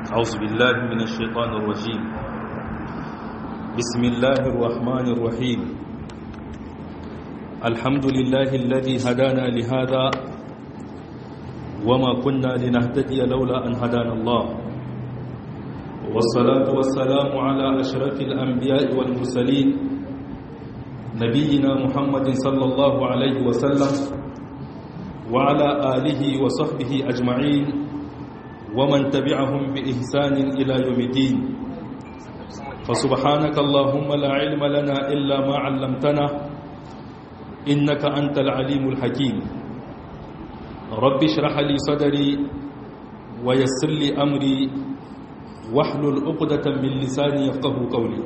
أعوذ بالله من الشيطان الرجيم بسم الله الرحمن الرحيم الحمد لله الذي هدانا لهذا وما كنا لنهتدي لولا أن هدانا الله والصلاة والسلام على أشرف الأنبياء والمرسلين نبينا محمد صلى الله عليه وسلم وعلى آله وصحبه أجمعين ومن تبعهم بإحسان إلى يوم الدين فسبحانك اللهم لا علم لنا إلا ما علمتنا إنك أنت العليم الحكيم رب اشرح لي صدري ويسر لي أمري واحلل عقدة من لساني يفقه قولي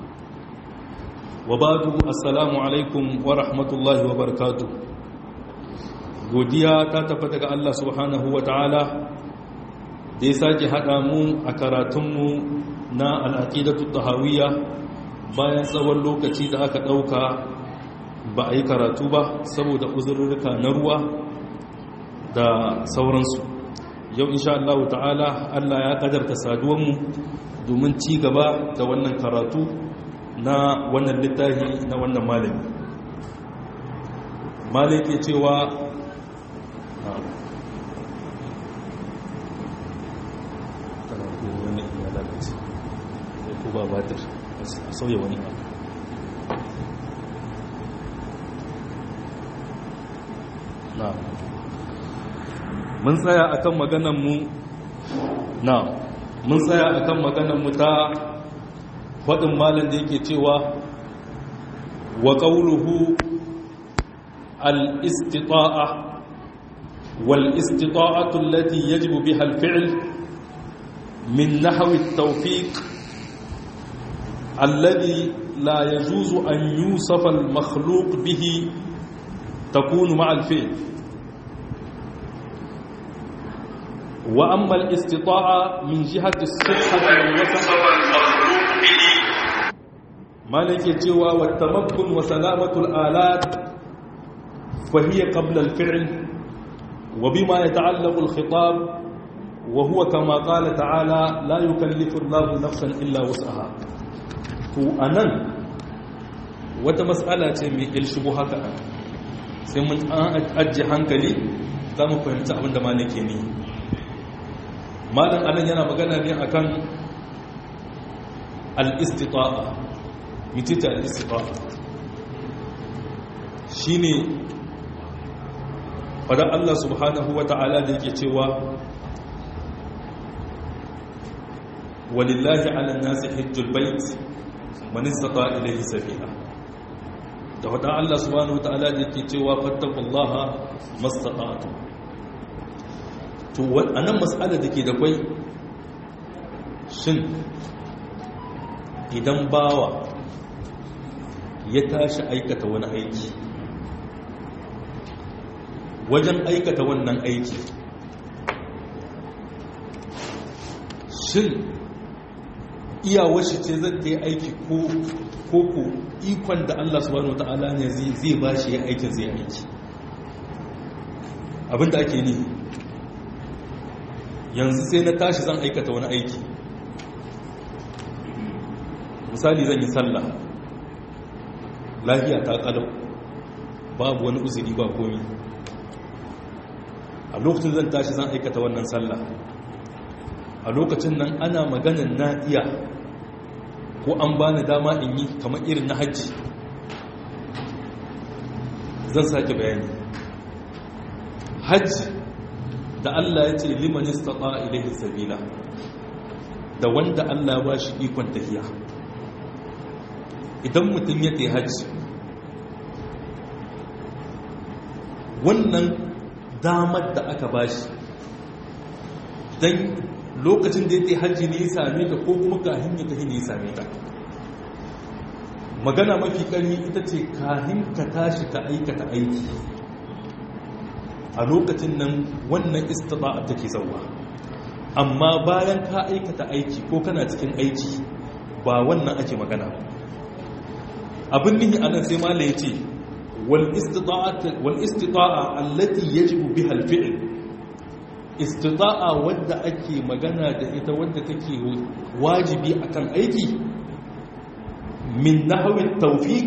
وبعد السلام عليكم ورحمة الله وبركاته godiya ta tafi daga Allah subhanahu wa ta'ala da ya sake haɗa mu a karatunmu na al'aƙidatu tahawiyya bayan tsawon lokaci da aka ɗauka ba a yi karatu ba saboda uzurruka na ruwa da sauransu yau insha Allah ta'ala Allah ya kadarta saduwanmu domin ci gaba da wannan karatu na wannan littafi na wannan malami malai ke cewa ba batir a sauya wani abu na mun tsaya akan maganan mu na mun tsaya akan maganan mu ta faɗin malin da yake cewa wa ƙauluhu al-istita'a wal-istita'atu allati yajibu biha al-fi'l min nahwi at-tawfiq الذي لا يجوز أن يوصف المخلوق به تكون مع الفعل وأما الاستطاعة من جهة الصحة والوسع مالك جوا والتمكن وسلامة الآلات فهي قبل الفعل وبما يتعلق الخطاب وهو كما قال تعالى لا يكلف الله نفسا إلا وسعها to a nan wata matsala ce mai ilshibu haka sai mun an ajiye hankali za mu fahimci abinda malin ke ne malin anan yana magana ne a kan al'istita'a mitita al'istita'a shi ne fadar Allah subhanahu wa ta'ala da yake cewa walillahi ala nasi hijjul bait man istata ilayhi sabila da wada Allah subhanahu wataala da yake cewa fattaqullaha mastata'tu to anan mas'ala dake da kai shin idan bawa ya tashi aikata wani aiki wajen aikata wannan aiki shin iyawar shi ce zai ta yi aiki ko ko ikon da Allah subhanahu wa ta'ala ne zai ba shi ya aikin zai aiki abinda ake ni yanzu sai na tashi zan aikata wani aiki misali zan yi sallah lafiya ta kalau babu wani uzuri ba komi a lokacin zan tashi zan aikata wannan sallah a lokacin nan ana maganin na iya ko an bani dama in yi kamar irin na hajji zan sake bayani hajji da Allah ya ce liman istata ilaihi sabila da wanda Allah ba shi ikon tafiya idan mutum ya ta hajji wannan damar da aka ba shi don lokacin da ya ta hajji ne ya same ta ko kuma kahin ya tafi ne ya same ta magana mafi ƙarni ita ce kahin ka tashi ka aikata aiki a lokacin nan wannan istita'a take zauwa amma bayan ka aikata aiki ko kana cikin aiki ba wannan ake magana abin nihi anan sai mala ya ce wal istita'a allati yajibu biha al-fi'l istita'a wadda ake magana da ita wadda take wajibi akan aiki min nahwi tawfiq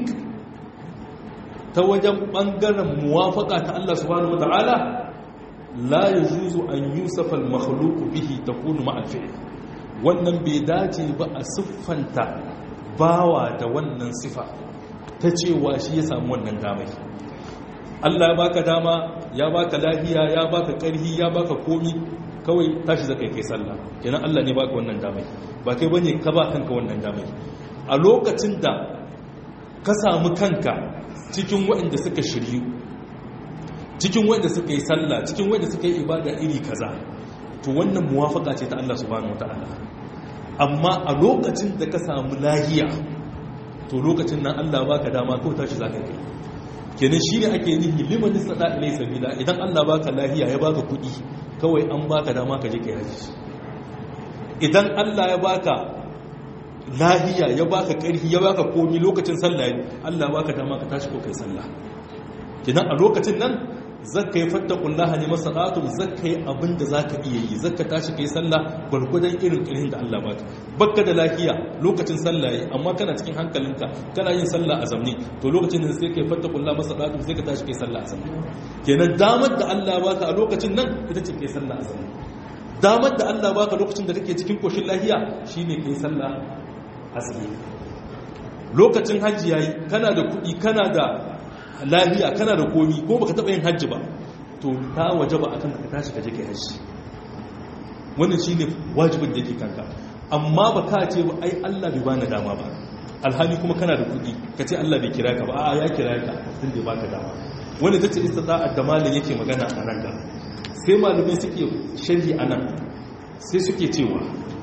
ta wajen ɓangaren muwafaka ta Allah subhanahu wata'ala la ya juzu an yusafa al-makhluq bihi takunu ma al-fi'l wannan bai dace ba a siffanta bawa da wannan sifa ta cewa shi ya samu wannan damai Allah ya baka dama ya baka lafiya ya baka karhi ya baka komi kawai tashi zaka kai sallah kenan Allah ne baka wannan damai ba kai bane ka ba kanka wannan damai a lokacin da ka samu kanka cikin waɗanda suka shiryu cikin waɗanda suka yi sallah cikin waɗanda suka yi ibada iri kaza to wannan muwafaka ce ta Allah subhanahu wataala amma a lokacin da ka samu lahiya to lokacin nan Allah baka dama ko tashi zaka kai kenan shine ake nihi liman sada ilai sabila idan Allah baka lahiya ya baka kuɗi kawai an baka dama ka je kai haji idan Allah ya baka lahiya ya baka karhi ya baka komi lokacin sallah Allah baka dama ka tashi ko kai sallah kidan a lokacin nan zakka yi fattakullaha ne masadatu zakka yi abinda zaka iya yi zakka tashi kai sallah gurgudan irin kirhin da Allah baka bakka da lahiya lokacin sallah yi amma kana cikin hankalinka kana yin sallah a zamne to lokacin nan sai kai fattakullaha masadatu sai ka tashi kai sallah a zamne kenan damar da Allah baka a lokacin nan ita ce kai sallah a zamne damar da Allah baka lokacin da kake cikin koshin lahiya shine kai sallah haske lokacin hajji yayi kana da kuɗi kana da lafiya kana da komi ko baka taɓa yin hajji ba to ta waje ba akan ka tashi ka je kai hajji wannan shine wajibin da yake kanka amma ba ka ce ba ai Allah bai bani dama ba alhali kuma kana da kuɗi ka ce Allah bai kira ka ba a'a ya kira ka tun da baka dama wanda tace istita'at da malin yake magana a nan ga sai malamai suke sharhi anan sai suke cewa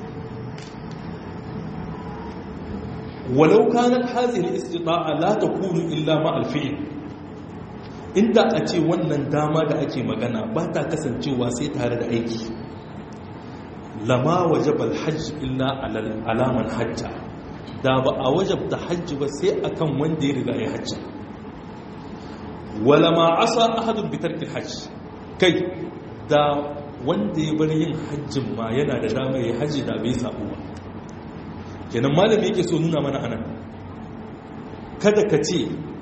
ولو كانت هذه الاستطاعة لا تكون إلا مع الفعل inda a ce wannan dama da ake magana ba ta kasancewa sai tare da aiki lama wajabal hajj illa alaman hajja da ba a wajabta hajji ba sai akan wanda ya riga ya hajji wala ma asa ahadun bi tarkil hajj kai da wanda ya bar yin hajjin ma yana da dama ya hajji da bai sabo ba kenan malami yake so nuna mana anan kada ka ce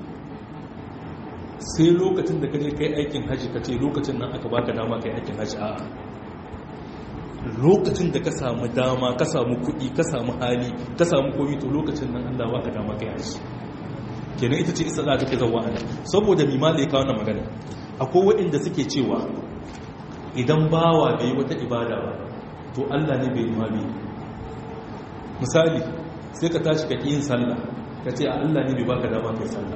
sai lokacin da kaje kai aikin haji ka ce lokacin nan aka baka dama kai aikin haji a lokacin da ka samu dama ka samu kuɗi ka samu hali ka samu komi to lokacin nan Allah baka dama kai haji kenan ita ce isra take zawa ana saboda mi malai ka wannan magana akwai waɗanda suke cewa idan bawa bai yi wata ibada ba to Allah ne bai yi ma bai misali sai ka tashi ka yin sallah ka ce a Allah ne bai baka dama kai sallah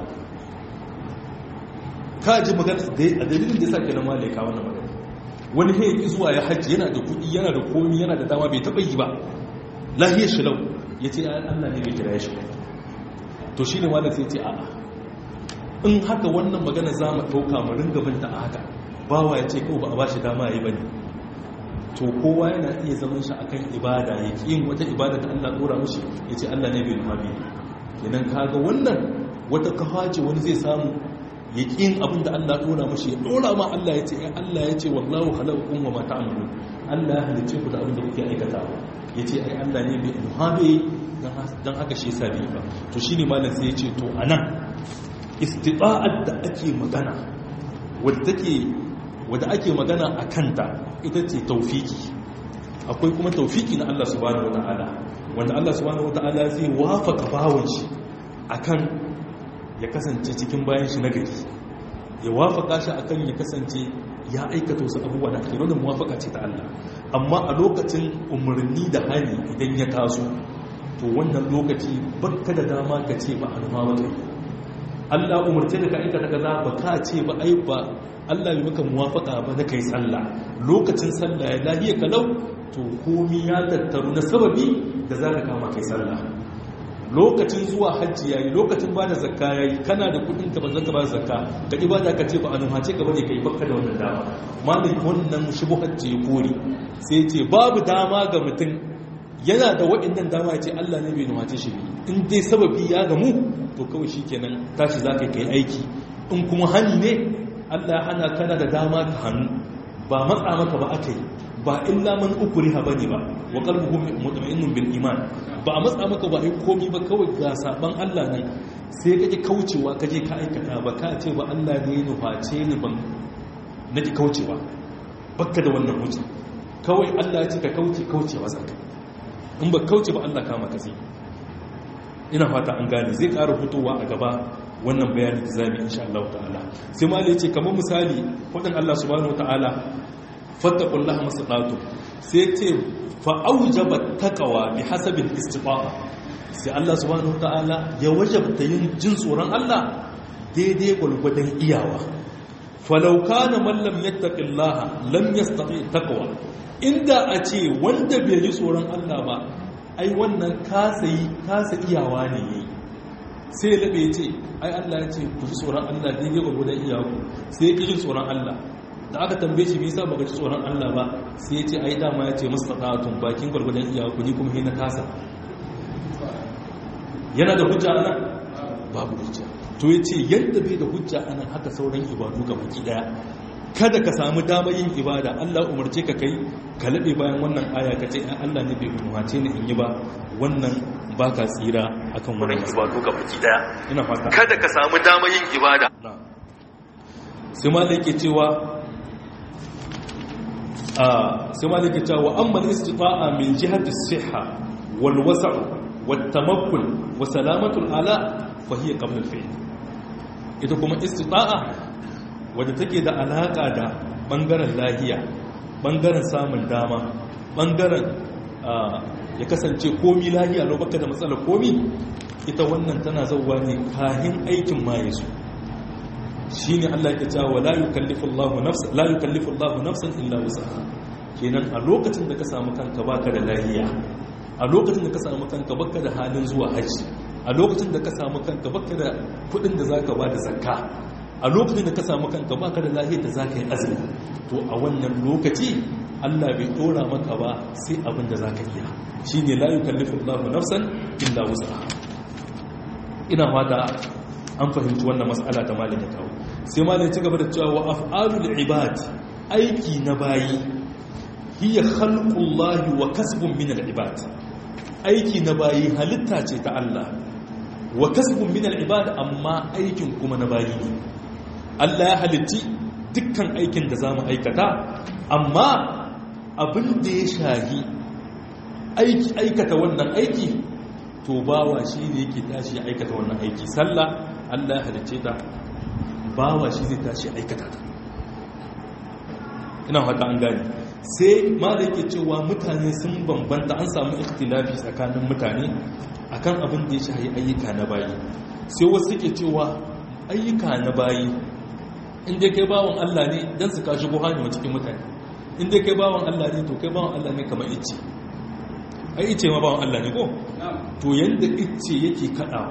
ka ji magana a dalilin da ya sa ke nan wale ka wannan magana wani he yi zuwa ya hajji yana da kuɗi yana da komi yana da dama bai taɓa yi ba lahiyar shi lau ya ce Allah ne bai kira shi to shi ne malam sai ce a'a in haka wannan magana za mu ɗauka mu ringa binta a haka bawa ya ce kawai ba a ba shi dama ya yi ba ne to kowa yana iya zaman shi akan ibada ya ƙi yin wata ibada da Allah ɗora mushi ya ce Allah ne bai nufa bi kenan kaga wannan wata kafa ce wani zai samu ya ƙi yin abin da Allah ɗora mushi ya ɗora ma Allah ya ce ya Allah ya ce wallahu halakun wa mata amalu Allah ya halicce ku da abin da kuke aikata ya ce ai Allah ne bai nufa bi don haka shi yasa bai ba to shine malam sai ya ce to anan istita'at da ake magana wadda take wadda ake magana a kanta ita ce taufiki akwai kuma taufiki na Allah subhanahu wata'ala wanda Allah subhanahu wata'ala zai wafaka bawon shi akan ya kasance cikin bayan shi na gari ya wafaka shi akan ya kasance ya aikata wasu abubuwa da ake da muwafaka ce ta Allah amma a lokacin umarni da hali idan ya taso to wannan lokaci bakka da dama ka ce ba a nufa maka Allah umarce da ka aikata kaza ba ka ce ba ai ba Allah bai maka muwafaka ba da kai sallah lokacin sallah ya lahiya kalau to komi ya tattaru na sababi da za ka kama kai sallah lokacin zuwa hajji yayi lokacin bada zakka yayi kana da kudin ka ba zaka ba zakka ka ibada ka ce ba a nuhace ka bane kai bakka da wannan dama malin wannan shubuhat ce kore sai ce babu dama ga mutum yana da waɗannan dama ya ce Allah ne bai nuhace shi in dai sababi ya gamu to kawai shikenan tashi zaka kai aiki in kuma hani ne Allah hana kana da dama ka hannu ba matsa maka ba aka yi ba illa man ukriha bane ba wa qalbuhu mutma'innun bil iman ba a matsa maka ba ai komi ba kawai ga saban Allah nan sai kake kaucewa kaje ka aikata ba ka ce ba Allah ne ya nuface ni ban nake kaucewa bakka da wannan hujja kawai Allah ya ce ka kauce kaucewa zaka in ba kauce ba Allah kama ka sai ina fata an gane zai ƙara fitowa a gaba wannan bayanin da zamu insha Allah ta'ala sai malai ce kamar misali fadin Allah subhanahu wataala fattaqullaha masatatu sai ce fa aujaba taqwa bi hasabi istita'a sai Allah subhanahu wataala ya wajabta yin jin tsoron Allah daidai gulgudan iyawa falau kana man lam yattaqillaha lam yastati taqwa inda a ce wanda bai ji tsoron Allah ba ai wannan kasa yi kasa iyawa ne yayi sai ya labe ce ai Allah ya ce ku ji tsoron Allah daidai gurgudan iyaku sai ya ji tsoron Allah da aka tambaye shi me yasa baka ji tsoron Allah ba sai ya ce ai dama ya ce mustata'atun bakin gurgudan iyaku ni kuma na kasa yana da hujja nan babu hujja to yace yadda bai da hujja anan haka sauran ibadu ga baki daya kada ka samu damar yin ibada Allah umarce ka kai ka laɓe bayan wannan aya ka ce Allah ne bai umarce ni in yi ba wannan baka tsira akan wannan ibadu ga baki daya ina fata kada ka samu damar yin ibada sai ma yake cewa a sai ma yake cewa amma istita'a min jihati as-sihha wal wasa' wat tamakkul wa salamatul ala fa hiya qabla al-fi'l ita kuma istita'a wadda take da alaƙa da ɓangaren lahiya ɓangaren samun dama ɓangaren ya kasance komi lahiya lau baka da matsalar komi ita wannan tana zauwa ne kahin aikin maye su shi ne allah ya cewa la yukallifu allahu nafsan illa wusaha kenan a lokacin da ka samu kanka baka da lahiya a lokacin da ka samu kanka baka da halin zuwa hajji a lokacin da ka samu kanka baka da kudin da zaka ba da zakka a lokacin da ka samu kanka baka da lahiyar da zaka yi azumi to a wannan lokaci Allah bai dora maka ba sai abin da zaka iya shine la yukallifu Allahu nafsan illa wus'aha ina fata an fahimci wannan mas'ala ta malin ya kawo sai malin ci gaba da cewa wa af'alul ibad aiki na bayi hiya khalqullahi wa kasbun min al-ibad aiki na bayi halitta ce ta Allah wa kasbun min al-ibad amma aikin kuma na bayi ne Allah ya halitti dukkan aikin da za mu aikata amma abin da ya shahi aiki aikata wannan aiki to bawa shi ne yake tashi ya aikata wannan aiki sallah Allah ya halicce ta bawa shi zai tashi aikata ta ina hata an gani sai ma da yake cewa mutane sun bambanta an samu ikhtilafi tsakanin mutane akan abin da ya shahi ayyuka na bayi sai wasu suke cewa ayyuka na bayi inda kai bawan Allah ne don su kashi buhani wa cikin mutane inda kai bawan Allah ne to kai bawan Allah ne kamar ice ai ice ma bawan Allah ne ko to yanda ice yake kadawa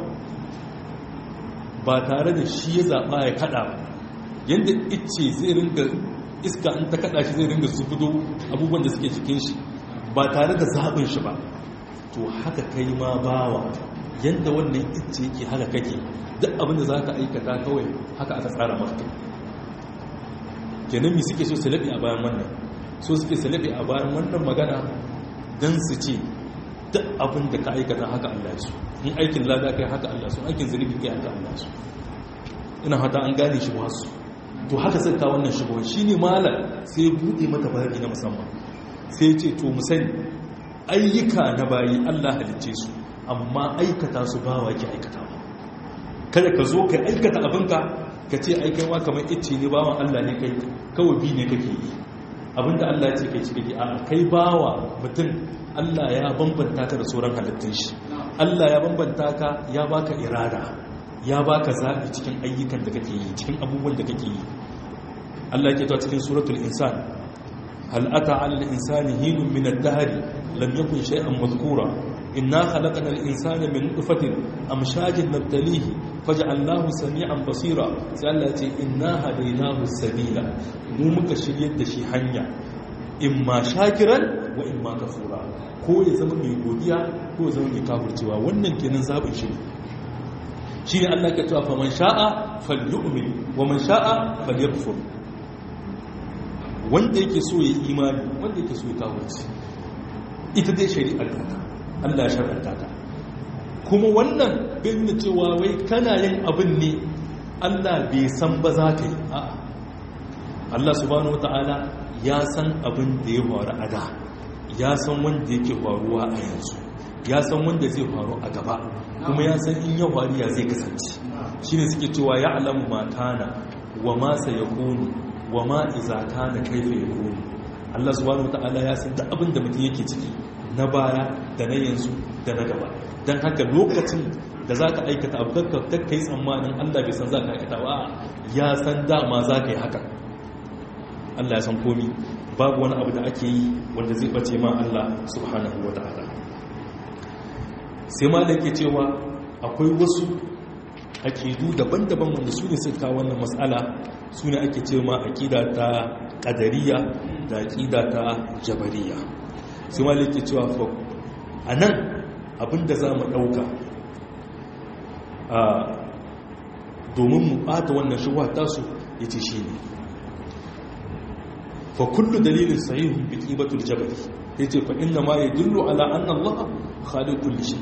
ba tare da shi ya zaba ya kada yanda ice zai ringa iska in ta kada shi zai ringa zubudo abubuwan da suke cikin shi ba tare da zaɓin shi ba to haka kai ma bawa yanda wannan ice yake haka kake duk abin da za ka aikata kawai haka aka tsara maka kenan mi suke so salabi a bayan wannan so suke salabi a bayan wannan magana don su ce duk abin da ka aikata haka Allah su in aikin lada kai haka Allah su aikin zunubi kai haka Allah su ina hata an gane shi wasu to haka sai ka wannan shigo shi ne malar sai buɗe mata bayani na musamman sai ce to mu sani ayyuka na bayi Allah halicce su amma aikata su bawa ki aikata ba kada ka zo ka aikata abinka ka ce aikai ma kamar icce ne bawan Allah ne kai kawai bi ne kake yi abinda Allah ya ce kai cike a kai bawa mutum Allah ya bambanta ka da sauran halittun shi Allah ya bambanta ka ya baka irada ya baka zaɓi cikin ayyukan da kake yi cikin abubuwan da kake yi Allah ya ke cikin suratul insan hal ata 'ala al-insani hinun min ad-dahr lam yakun shay'an madhkura inna khalaqna al-insana min nutfatin amshajin nabtalihi faj'alnahu sami'an basira sai Allah ya ce inna hadaynahu sabila mu muka shiryar da shi hanya imma shakiran wa imma kafura ko ya zama mai godiya ko ya zama mai kafircewa wannan kenan zabin shi shi ne Allah ka cewa fa man sha'a falyu'min wa man sha'a falyakfur wanda yake so ya imani wanda yake so ya kawurci ita dai shari'ar ta Allah shar'anta ta kuma wannan bai nuna cewa wai kana yin abin ne Allah bai san ba za ka yi a'a Allah subhanahu wata'ala ya san abin da ya faru a da ya san wanda yake faruwa a yanzu ya san wanda zai faru a gaba kuma ya san in ya faru ya zai kasance shine suke cewa ya alamu ma kana wa ma sayakunu wa ma iza kana kaifa yakunu Allah subhanahu wata'ala ya san duk abin da mutum yake ciki na baya da na yanzu da na gaba don haka lokacin da za ka aikata abu kakka kai tsammanin Allah bai san za ka aikata ba ya san dama za ka yi haka Allah ya san komi babu wani abu da ake yi wanda zai bace ma Allah subhanahu wa ta'ala sai ma da ke cewa akwai wasu aƙidu daban-daban wanda su ne suka wannan matsala su ne ake ce ma aƙida ta ƙadariya da aƙida ta jabariya sai ma da ke cewa a nan abinda za mu ɗauka domin mu ɓata wannan shuwa tasu ya ce shi ne fa kullu dalilin sahihun bi qibatul jabal yace fa inna ma yadullu ala anna Allah khaliq kulli shay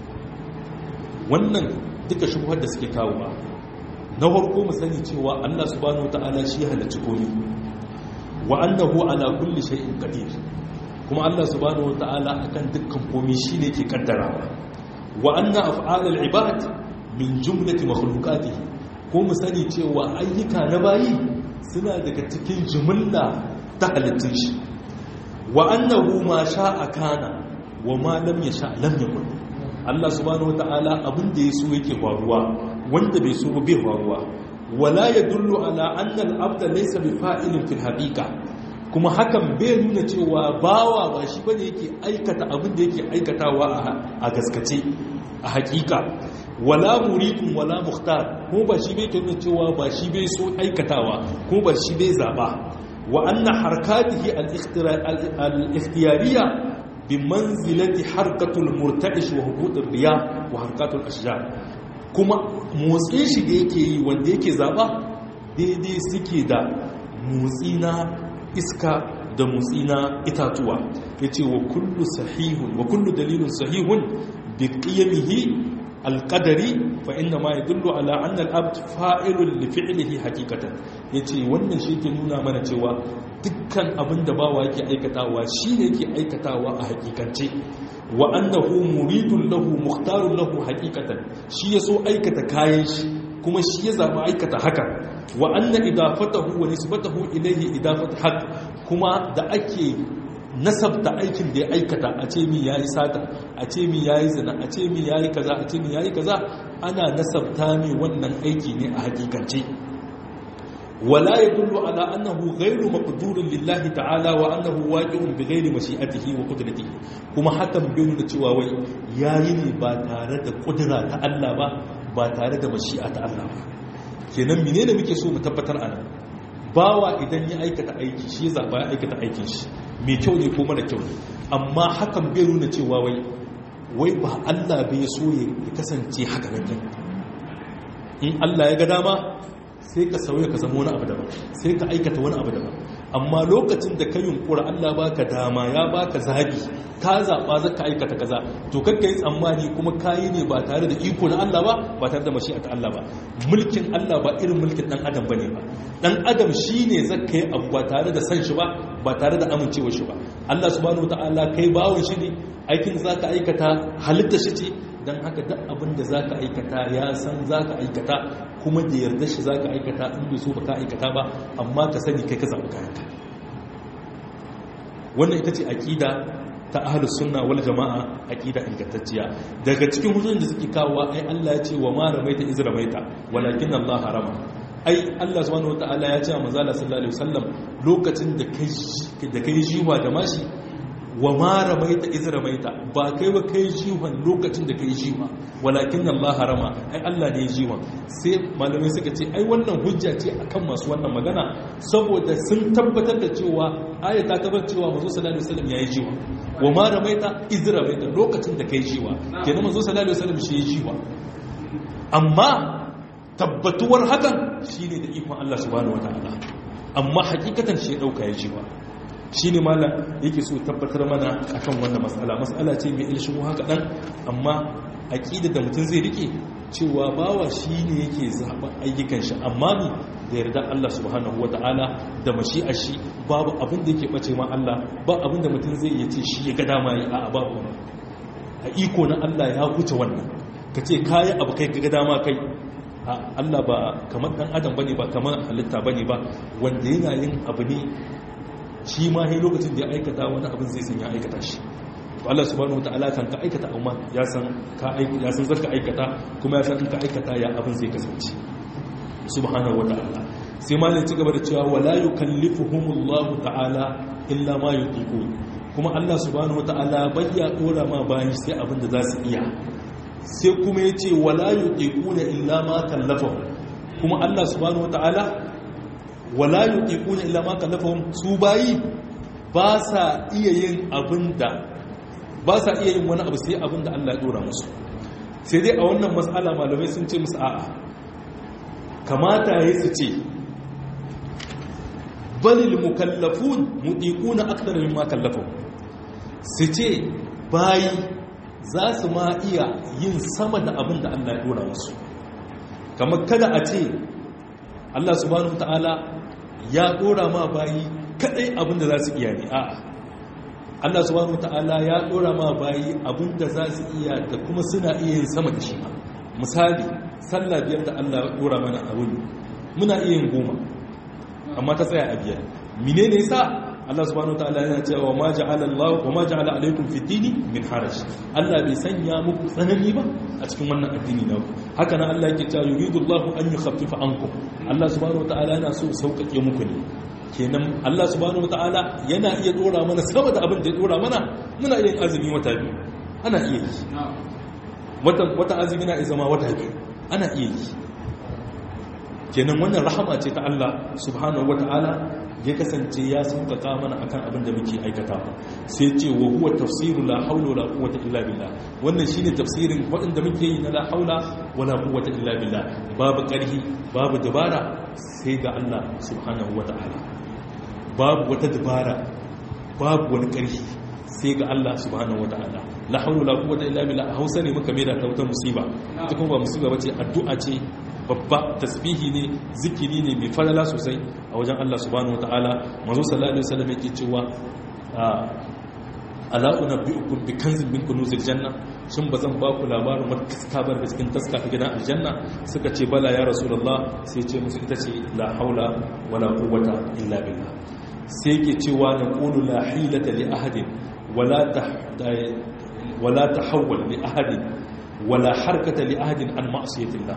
wannan duka shubhar da suke kawo ba na farko mu sani cewa Allah subhanahu wataala shi halacci komai wa annahu ala kulli shay'in qadir kuma Allah subhanahu wataala akan dukkan komai shine ke kaddarawa wa anna af'alul ibad min jumlati makhluqatihi ko mu sani cewa ayyuka na bayi suna daga cikin jumla ta halittun shi wa annahu ma sha'a kana wa ma lam yasha lam yakun Allah subhanahu wataala abin da yaso yake faruwa wanda bai so bai faruwa wala yadullu ala anna al-abda laysa bi fa'ilin fil haqiqa kuma hakan bai nuna cewa bawa ba shi bane yake aikata abin da yake aikatawa a gaskace a hakika wala muridun wala mukhtar ko ba shi bai nuna cewa ba shi bai so aikatawa ko ba shi bai zaba wa anna harakatihi al-ikhtiyariyya bi manzilati harkatul murta'ish wa huqutur riya wa harkatul ashjar kuma motsin shi da yake yi wanda yake zaba daidai suke da motsi na iska da motsi na itatuwa yace wa kullu sahihun wa kullu dalilun sahihun bi qiyamihi alƙadari fa inna ma ya dullu ala annal abd fa'ilun li fi'lihi haqiqatan yace wannan shi ke nuna mana cewa dukkan abin da bawa yake aikatawa shine yake aikatawa a hakikance wa annahu muridun lahu mukhtarun lahu haqiqatan shi yaso aikata kayan shi kuma shi ya zama aikata haka wa anna idafatahu wa nisbatahu ilayhi idafatu haqq kuma da ake nasabta aikin da ya aikata a ce mi yayi sata a ce mi yayi zina a ce mi yayi kaza a ce mi yayi kaza ana nasabta mi wannan aiki ne a hakikance wala yadullu ala annahu ghayru maqdurin lillahi ta'ala wa annahu waqi'un bighayri mashi'atihi wa qudratihi kuma hakan bai nuna cewa wai yayi ne ba tare da kudura ta Allah ba ba tare da mashi'a ta Allah ba kenan menene muke so mu tabbatar anan bawa idan ya aikata aiki shi zaba ya aikata aikin shi mai kyau ne ko mara kyau ne amma hakan bai nuna cewa wai wai ba Allah bai so ya kasance haka nan in Allah ya ga dama sai ka sauya ka zama wani abu daban sai ka aikata wani abu daban amma lokacin da ka yunkura Allah baka dama ya baka zabi ka zaba zaka aikata kaza to kakka yi tsammani kuma kayi ne ba tare da iko na Allah ba ba tare da mashi'at Allah ba mulkin Allah ba irin mulkin dan adam bane ba dan adam shine zaka yi abu ba tare da san shi ba ba tare da amincewar shi ba Allah subhanahu wataala kai bawon shi ne aikin zaka aikata halitta shi ce dan haka duk abin da zaka aikata ya san zaka aikata kuma da yarda shi za ka aikata in bai so ba ka aikata ba amma ka sani kai ka zaɓi kayanka wannan ita ce aƙida ta ahalus sunna wal jama'a aƙida ingantacciya daga cikin hujjojin da suke kawo ai Allah ya ce wa ma ramaita iz ramaita walakin Allah harama ai Allah subhanahu wataala ya ce wa manzo Allah sallallahu alaihi wasallam lokacin da kai da kai jiwa da mashi wa ma ramaita iz ramaita ba kai ba kai jiwan lokacin da kai jiwa walakin Allah harama ai Allah ne jiwan sai malamai suka ce ai wannan hujja ce akan masu wannan magana saboda sun tabbatar da cewa aya ta tabbatar cewa manzo sallallahu alaihi wasallam yayi jiwa wa ma ramaita iz ramaita lokacin da kai jiwa kenan manzo sallallahu alaihi wasallam shi yayi jiwa amma tabbatuwar hakan shine da ikon Allah subhanahu wataala amma hakikatan shi ya dauka ya jiwa shi ne mala yake so tabbatar mana akan wannan matsala matsala ce mai ilshin haka dan amma aqida da mutum zai rike cewa bawa shi ne yake zaɓa ayyukan shi amma ne da yarda Allah subhanahu wata'ala da mashi'ar shi babu abin da yake bace ma Allah ba abin da mutum zai iya ce shi ya ga dama yi a babu a iko na Allah ya huce wannan ka ce kayi abu kai ga dama kai Allah ba kamar dan adam bane ba kamar halitta bane ba wanda yana yin abu ne shi ma sai lokacin da ya aikata wani abin zai san ya aikata shi to Allah subhanahu wataala kan ka aikata amma ya san ka ya san zaka aikata kuma ya san in ka aikata ya abin zai kasance subhanahu wataala sai ma ne ci gaba da cewa wala yukallifuhumullahu ta'ala illa ma yutiqun kuma Allah subhanahu wataala bayya dora ma bayan sai abin da za su iya sai kuma ya ce wala yuqiquna illa ma kallafahum kuma Allah subhanahu wataala wala yuqiquna illa ma kallafahum su bayi ba sa iya yin abinda ba sa iya yin wani abu sai abinda Allah ya dora musu sai dai a wannan mas'ala malamai sun ce musu a'a kamata yayi su ce balil mukallafun mutiquna akthar mimma kallafahum su ce bayi za su ma iya yin sama da abin da Allah ya dora musu kamar kada a ce Allah subhanahu ta'ala ya dora ma bayi kadai abin da za su iya ne a'a Allah subhanahu ta'ala ya dora ma bayi abin da za su iya da kuma suna iya yin sama da shi ma misali sallah biyar da Allah ya dora mana a wuni muna iya yin goma amma ta tsaya a biyar menene yasa Allah subhanahu wataala yana cewa ma ja'ala Allah wa ma ja'ala alaykum fi dini min haraj Allah bai sanya muku tsanani ba a cikin wannan addini na haka nan Allah yake cewa yuridu Allah an yukhaffifa ankum Allah subhanahu wataala yana so sauƙaƙe muku ne kenan Allah subhanahu wataala yana iya dora mana sama da abin da ya dora mana muna iya azumi wata biyu ana iya yi wata wata azumi na zama wata biyu ana iya yi kenan wannan rahama ce ta Allah subhanahu wataala ya kasance ya sauƙaƙa mana akan abin da muke aikata sai ce wa huwa tafsiru la haula wala quwwata illa billah wannan shine tafsirin waɗanda muke yi na la haula wala quwwata illa billah babu ƙarhi babu dabara sai ga Allah subhanahu wata'ala babu wata dabara babu wani ƙarhi sai ga Allah subhanahu wata'ala la haula wala quwwata illa billah a Hausa ne muka mai da ta wata musiba ita kuma ba musiba bace addu'a ce babba tasbihi ne zikiri ne mai falala sosai a wajen Allah subhanahu wataala manzo sallallahu alaihi wasallam yake cewa ala unabbiukum bi kanzin min kunuzil janna shin bazan ba ku labarin wata taska bar da cikin taska ta gidan aljanna suka ce bala ya rasulullah sai ce musu ita ce la haula wala quwwata illa billah sai yake cewa na qulu la hilata li ahadin wala ta wala tahawwal li ahadin wala harkata li ahadin an ma'siyatillah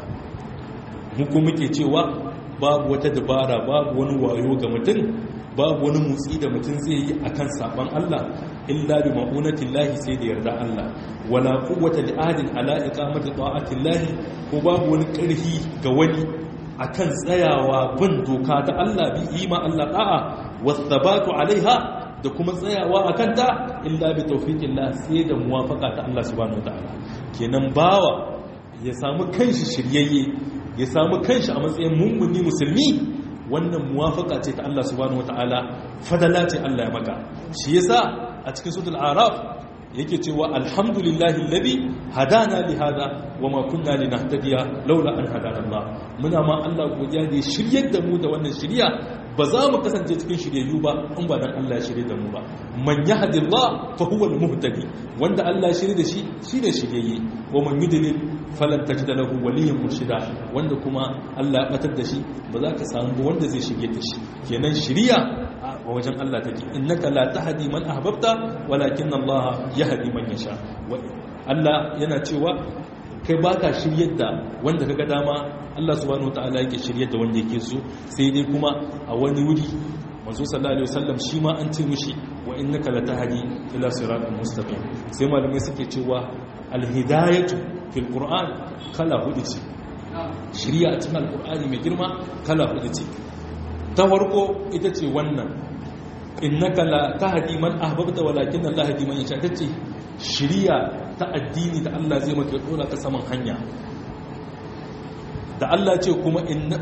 muku muke cewa babu wata dabara babu wani wayo ga mutum babu wani motsi da mutum zai yi akan saban Allah illa bi ma'unatin lahi sai da yarda Allah wala quwwata li ahadin ala iqamati ta'atin lahi ko babu wani karhi ga wani akan tsayawa bin doka ta Allah bi ima Allah da'a wasabatu alaiha da kuma tsayawa akan ta illa bi tawfiqillah sai da muwafaqa ta Allah subhanahu wataala kenan bawa ya samu kanshi shiryayye ya samu kanshi a matsayin mummuni musulmi wannan muwafaka ce ta Allah subhanahu wataala fadala ce Allah ya maka shi yasa a cikin suratul araf yake cewa alhamdulillahi alladhi hadana li hada wama kunna linahtadiya laula an hadana Allah muna ma Allah godiya da shiryar da mu da wannan shiriya ba za mu kasance cikin shiryayyu ba in ba dan Allah ya shirye da mu ba man yahdillah fa huwa almuhtadi wanda Allah ya shirye da shi shine shiryayye wa man yudlil falan tajida lahu waliyan murshida wanda kuma Allah ya batar da shi ba za ka samu ba wanda zai shige da shi kenan shiriya a wajen Allah take innaka la tahdi man ahbabta walakin Allah yahdi man yasha Allah yana cewa kai baka shiryar da wanda kaga dama Allah subhanahu wataala yake shiryar da wanda yake so sai dai kuma a wani wuri manzo sallallahu alaihi wasallam shi ma an ce mishi wa innaka la tahdi ila siratal mustaqim sai malamai suke cewa alhidayatu fil qur'an kala hudu ce shiriya a cikin alqur'ani mai girma kala hudu ce ta farko ita ce wannan innaka la tahdi man ahbabta walakin Allah yahdi man yasha tace shiriya ta addini da Allah zai maka dora ka saman hanya da Allah ce kuma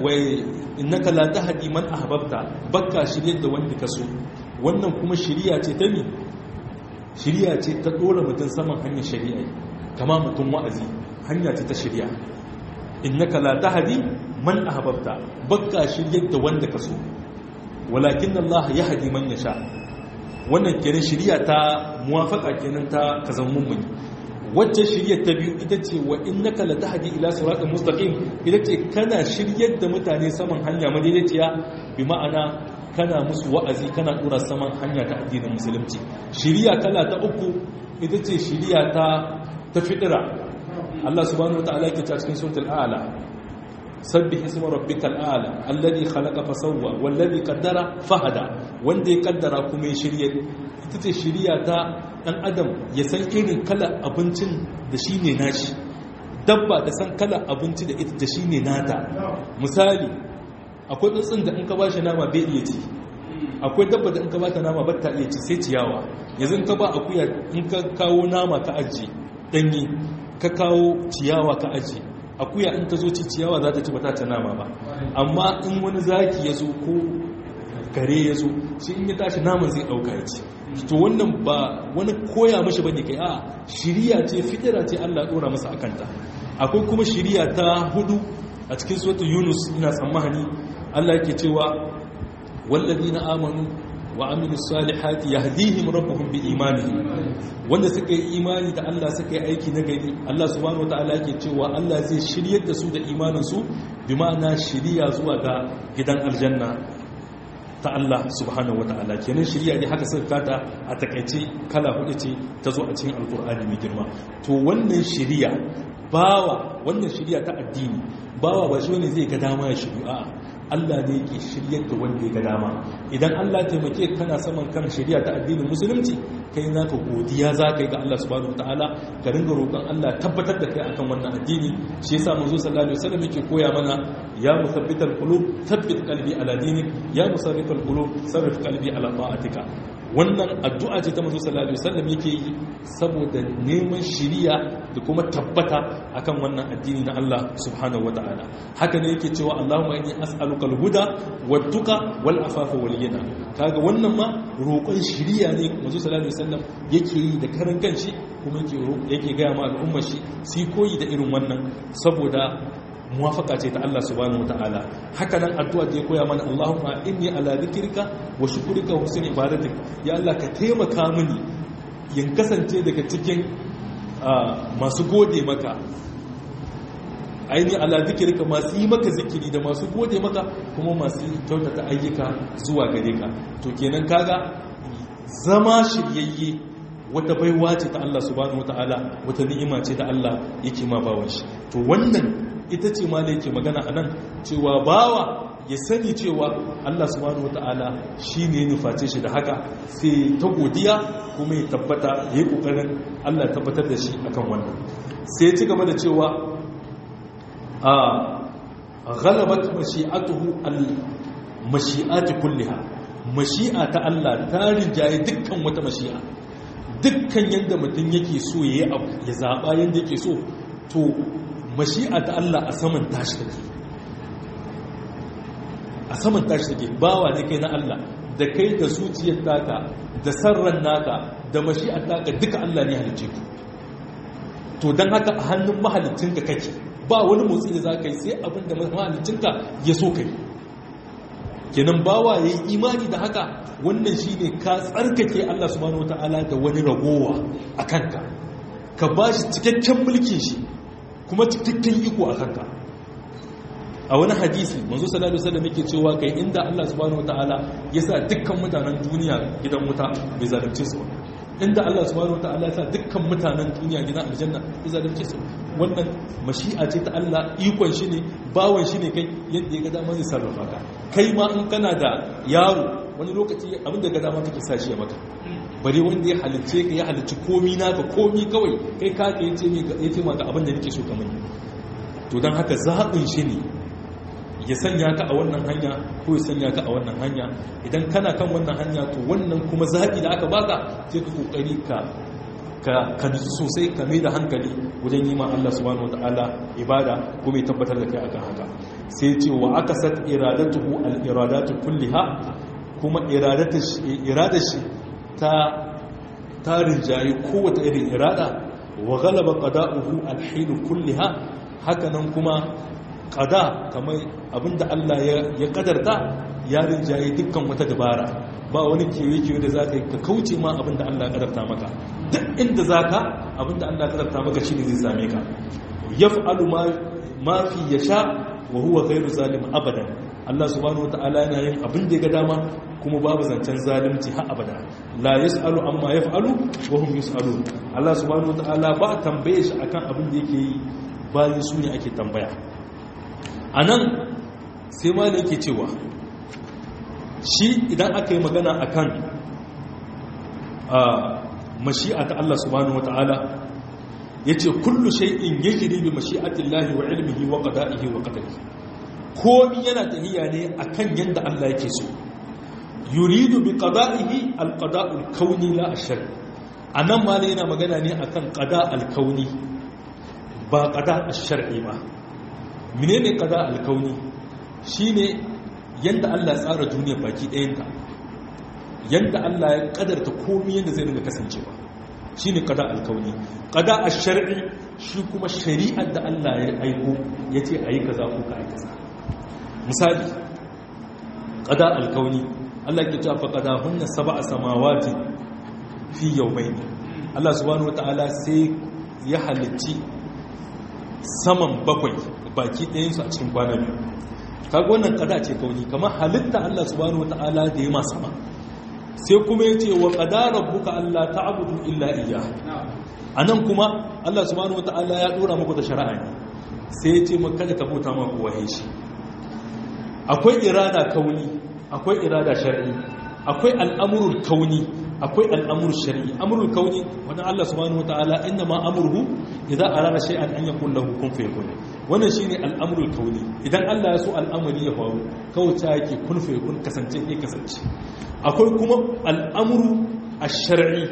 innaka la tahdi man ahbabta bakka shiryar da wanda ka so wannan kuma shiriya ce ta mi shiriya ce ta dora mutum saman hanyar shari'a kama mutum wa'azi hanya ce ta shiriya innaka la tahdi man ahbabta bakka shiryar da wanda ka so walakin Allah yahdi man yasha wannan kenan shiriya ta muwafaka kenan ta kazan mummuni wacce shiryar ta biyu ita ce wa innaka la tahdi ila siratal mustaqim ita ce kana shiryar da mutane saman hanya madaidaiciya bi ma'ana kana musu wa'azi kana dora saman hanya ta addinin musulunci shiriya kala ta uku ita ce shiriya ta ta fitira Allah subhanahu wataala yake ta cikin suratul a'la sabbih isma rabbikal a'la alladhi khalaqa fasawwa walladhi qaddara fahada wanda ya kaddara kuma ya shirye ita ce shiriya ta dan adam ya san irin kala abincin da shi ne nashi dabba da san kala abinci da ita da shi ne nata misali akwai tsuntsun da in ka ba shi nama bai iya ci akwai dabba da in ka ba ta nama ba ta iya ci sai ciyawa yanzu in ka ba akuya in ka kawo nama ka aji danyi ka kawo ciyawa ka aji akuya in ta zo ci ciyawa za ta ci ba ta ta nama ba amma in wani zaki ya zo ko kare ya zo shi in ya tashi naman zai ɗauka ya ci to wannan ba wani koya mashi bane kai a shiriya ce fitira ce Allah dora masa akanta akwai kuma shiriya ta hudu a cikin suratul yunus ina tsammani Allah yake cewa walladina amanu wa amilus salihati yahdihim rabbuhum bi imanihim wanda suka yi imani da Allah suka yi aiki na gari Allah subhanahu wataala yake cewa Allah zai shiryar da su da imanin su bi ma'ana shiriya zuwa ga gidan aljanna ta Allah subhanahu wa ta'ala kenan shirya ne haka suka kata a takaice kala hudu ce ta zo a cikin alkur'ani mai girma to wannan shirya bawa wannan shirya ta addini bawa ba shi wani zai ga dama ya shiryu a'a Allah ne yake shiryar da wanda ya ga dama idan Allah taimake kana saman kan shirya ta addinin musulunci kai naka godiya za ka yi ga Allah subhanahu wa ta'ala ka ringa roƙon Allah tabbatar da kai akan wannan addini shi yasa manzo sallallahu alaihi wasallam yake koya mana ya musabbital qulub thabbit qalbi ala dinik ya musarrifal qulub sarrif qalbi ala ta'atika wannan addu'a ce ta manzo sallallahu alaihi wasallam yake yi saboda neman shiriya da kuma tabbata akan wannan addini na Allah subhanahu wataala haka ne yake cewa Allahumma inni as'aluka al-huda wat-tuqa wal-afafa wal-ghina kaga wannan ma roƙon shiriya ne manzo sallallahu alaihi wasallam yake yi da karan kanshi kuma yake yake ga ma al'ummar shi su koyi da irin wannan saboda muwafaka ce ta Allah subhanahu wataala haka nan addu'a da ya koya mana Allahumma inni ala dhikrika wa shukrika wa husni ibadatik ya Allah ka taimaka mini yin kasance daga cikin masu gode maka aini ala dhikrika masu yi maka zikiri da masu gode maka kuma masu kyautata ayyuka zuwa gare ka to kenan kaga zama shiryayye wata baiwa ce ta Allah subhanahu wataala wata ni'ima ce ta Allah yake ma bawan shi to wannan ita ce ma da yake magana a nan cewa bawa ya sani cewa Allah subhanahu wata'ala shi ne nuface shi da haka sai ta godiya kuma ya tabbata ya yi ƙoƙarin Allah tabbatar da shi akan wannan sai ya ci gaba da cewa a ghalabat mashi'atuhu al mashi'ati kulliha mashi'a ta Allah ta rinjaye dukkan wata mashi'a dukkan yadda mutum yake so ya yi abu ya zaɓa yadda yake so to mashi'a ta Allah a saman tashi take a saman tashi take bawa ne kai na Allah da kai da zuciyar taka da sarran naka da mashi'ar taka duka Allah ne halicce ku to don haka a hannun mahalicinka kake ba wani motsi da za ka yi sai abin da mahalicinka ya so kai kenan bawa ya yi imani da haka wannan shi ne ka tsarkake Allah subhanahu wa ta'ala da wani ragowa a kanka ka ba shi cikakken mulkin shi kuma cikakken iko a kanka a wani hadisi manzo sallallahu alaihi wasallam yake cewa kai inda Allah subhanahu wataala ya sa dukkan mutanen duniya gidan wuta bai zalunce su inda Allah subhanahu wataala ya sa dukkan mutanen duniya gidan aljanna bai zalunce su wannan mashi'a ce ta Allah ikon shi ne bawan shi ne kai yadda ya ga dama zai sarrafa ka kai ma in kana da yaro wani lokaci abin da ga dama kake sa shi ya maka bare wanda ya halicce ka ya halicci komi naka komi kawai kai ka ka yace ne ya ce maka abin da nake so kamar to dan haka zaɓin shi ne ya sanya ka a wannan hanya ko ya sanya ka a wannan hanya idan kana kan wannan hanya to wannan kuma zaɓi da aka baka sai ka kokari ka ka ka sosai ka mai da hankali wajen yi ma Allah subhanahu wataala ibada kuma ya tabbatar da kai akan haka sai ce wa akasat iradatuhu al iradatu kulliha kuma iradar shi ta tarin jayi kowace irin irada wa galaba qada'uhu alhilu kulliha hakanan kuma qada kamar abinda Allah ya kadarta ya rinjaye dukkan wata dabara ba wani kewe-kewe da zaka yi ka kauce ma abinda Allah ya kadarta maka duk inda zaka abinda Allah ya kadarta maka shine zai same ka yaf'alu ma ma fi yasha wa huwa ghairu zalim abadan Allah subhanahu wataala yana yin abin da ya ga dama kuma babu zancen zalunci har abada la yasalu amma yaf'alu wa hum yusalun Allah subhanahu wataala ba tambaye shi akan abin da yake yi bayan su ne ake tambaya anan sai ma da yake cewa shi idan aka yi magana akan a mashi'a ta Allah subhanahu wataala yace kullu shay'in yajri bi mashi'atillahi wa ilmihi wa qada'ihi wa qadarihi komi yana tahiya ne akan yanda Allah yake so yuridu bi qada'ihi alqada'ul kauni la ashar anan ma ne yana magana ne akan qada'al kauni ba qada' ash-shar'i ba menene qada' al-kauni shine yanda Allah ya tsara duniya baki ɗayanta yanda Allah ya kadarta komi yanda zai dinga kasancewa shine qada' al-kauni qada' ash-shar'i shi kuma shari'ar da Allah ya aiko yace ayi kaza ko ka ayi kaza misali qada' al-kauni Allah ke cewa faqada hunna sab'a samawati fi yawmayn Allah subhanahu wataala sai ya halicci saman bakwai baki ɗayan su a cikin kwana biyu kaga wannan qada ce kauni kamar halitta Allah subhanahu wataala da ya ma sama sai kuma yace wa qada rabbuka alla ta'budu illa iyyah anan kuma Allah subhanahu wataala ya dora muku da shari'a ne sai yace maka kada ka bauta ma kowa shi akwai irada kauni akwai irada shar'i akwai al'amurul kauni akwai al'amurul shar'i amurul kauni wannan Allah subhanahu wataala inna ma amruhu idza arada shay'an an yakun lahu kun fayakun wannan shine al'amurul kauni idan Allah ya so al'amari ya faru kawai ta yake kun fayakun kasance ke kasance akwai kuma al'amuru ash-shar'i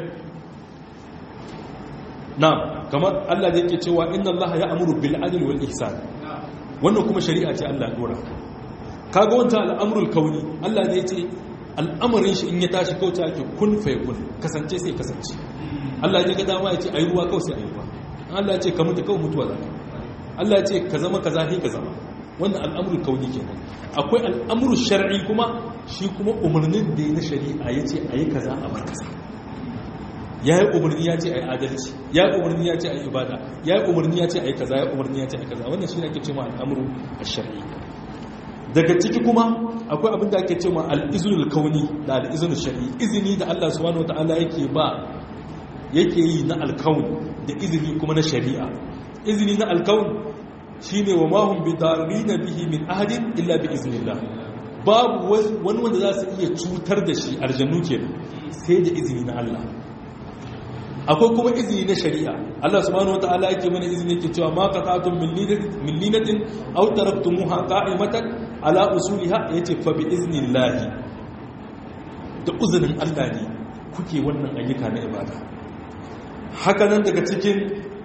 na kamar Allah da yake cewa inna Allah ya amuru bil adli wal ihsan wannan kuma shari'a ce Allah ya dora kaga wanta al'amurul kauni Allah ne ce al'amarin shi in ya tashi kauta ake kun fai kun kasance sai kasance Allah ya ga dama ya ce ayi ruwa kawai sai ayi ruwa Allah ya ce ka mutu kawai mutuwa zaka Allah ya ce ka zama kaza sai ka zama wannan al'amurul kauni kenan akwai al'amurul shar'i kuma shi kuma umarnin da na shari'a ya ce ayi kaza a bar kaza ya yi umarni ya ce a yi adalci ya yi umarni ya ce a yi ibada ya yi umarni ya ce a yi kaza ya yi umarni ya ce a yi kaza wannan shi ne ake cewa al'amuru a shari'i daga ciki kuma akwai abin da ake cewa al'izunul kauni da al'izunul shari'i izini da Allah subhanahu wata'ala yake ba yake yi na alkaun da izini kuma na shari'a izini na alkaun shine wa mahum bi darina bihi min ahadin illa bi iznillah babu wani wanda za su iya cutar da shi aljannu kenan sai da izini na Allah akwai kuma izini na shari'a Allah subhanahu wataala yake mana izini yake cewa ma qata'tum min linatin aw taraktumuha qa'imatan ala usuliha yace fa bi iznillahi da uzinin Allah ne kuke wannan ayyuka na ibada haka nan daga cikin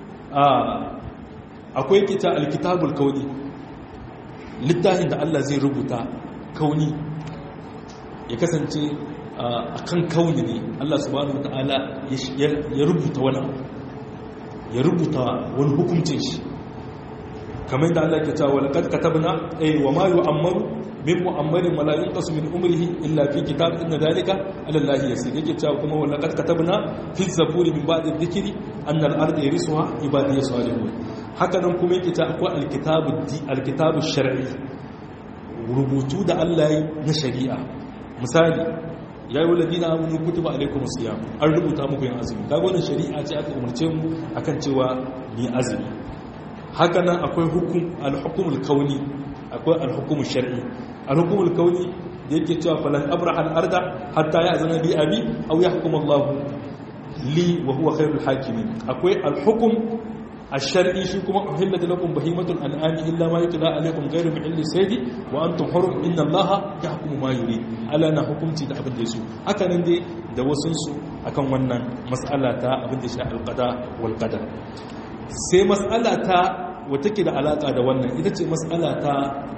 akwai kita alkitabul kauni littafin da Allah zai rubuta kauni ya kasance a kan kauni ne Allah subhanahu wa ta'ala ya rubuta wani ya rubuta wani hukuncin shi kamar da Allah ke cewa laqad katabna ay wa ma yu'ammaru min mu'ammarin wala yunqasu min umrihi illa fi kitab inna dhalika ala Allah yasir yake cewa kuma wa laqad katabna fi zaburi min ba'di dhikri anna al-arda yarisuha ibadiy salihun haka nan kuma yake cewa akwai al-kitabu al-kitabu shar'i rubutu da Allah na shari'a misali ya yi wallazi na amini kutuba alaikum siyam an rubuta muku yin azumi kaga wannan shari'a ce aka umarce mu akan cewa ni azumi haka nan akwai hukum al-hukumul kauni akwai al-hukumul shar'i al-hukumul kauni da yake cewa falan abraha al-arda hatta ya'zana bi abi aw yahkum Allah li wa huwa khairul hakimin akwai al-hukum الشرعي شي كما أحلت لكم بهيمة الأنعام إلا ما يتلى عليكم غير محل الصيد وأنتم حرم إن الله يحكم ما يريد ألا أنا حكمتي da abin da yaso haka nan dai da wasun su akan wannan mas'ala ta abin da shi alqada wal qadar sai mas'ala ta wata ke da alaka da wannan ita ce mas'ala ta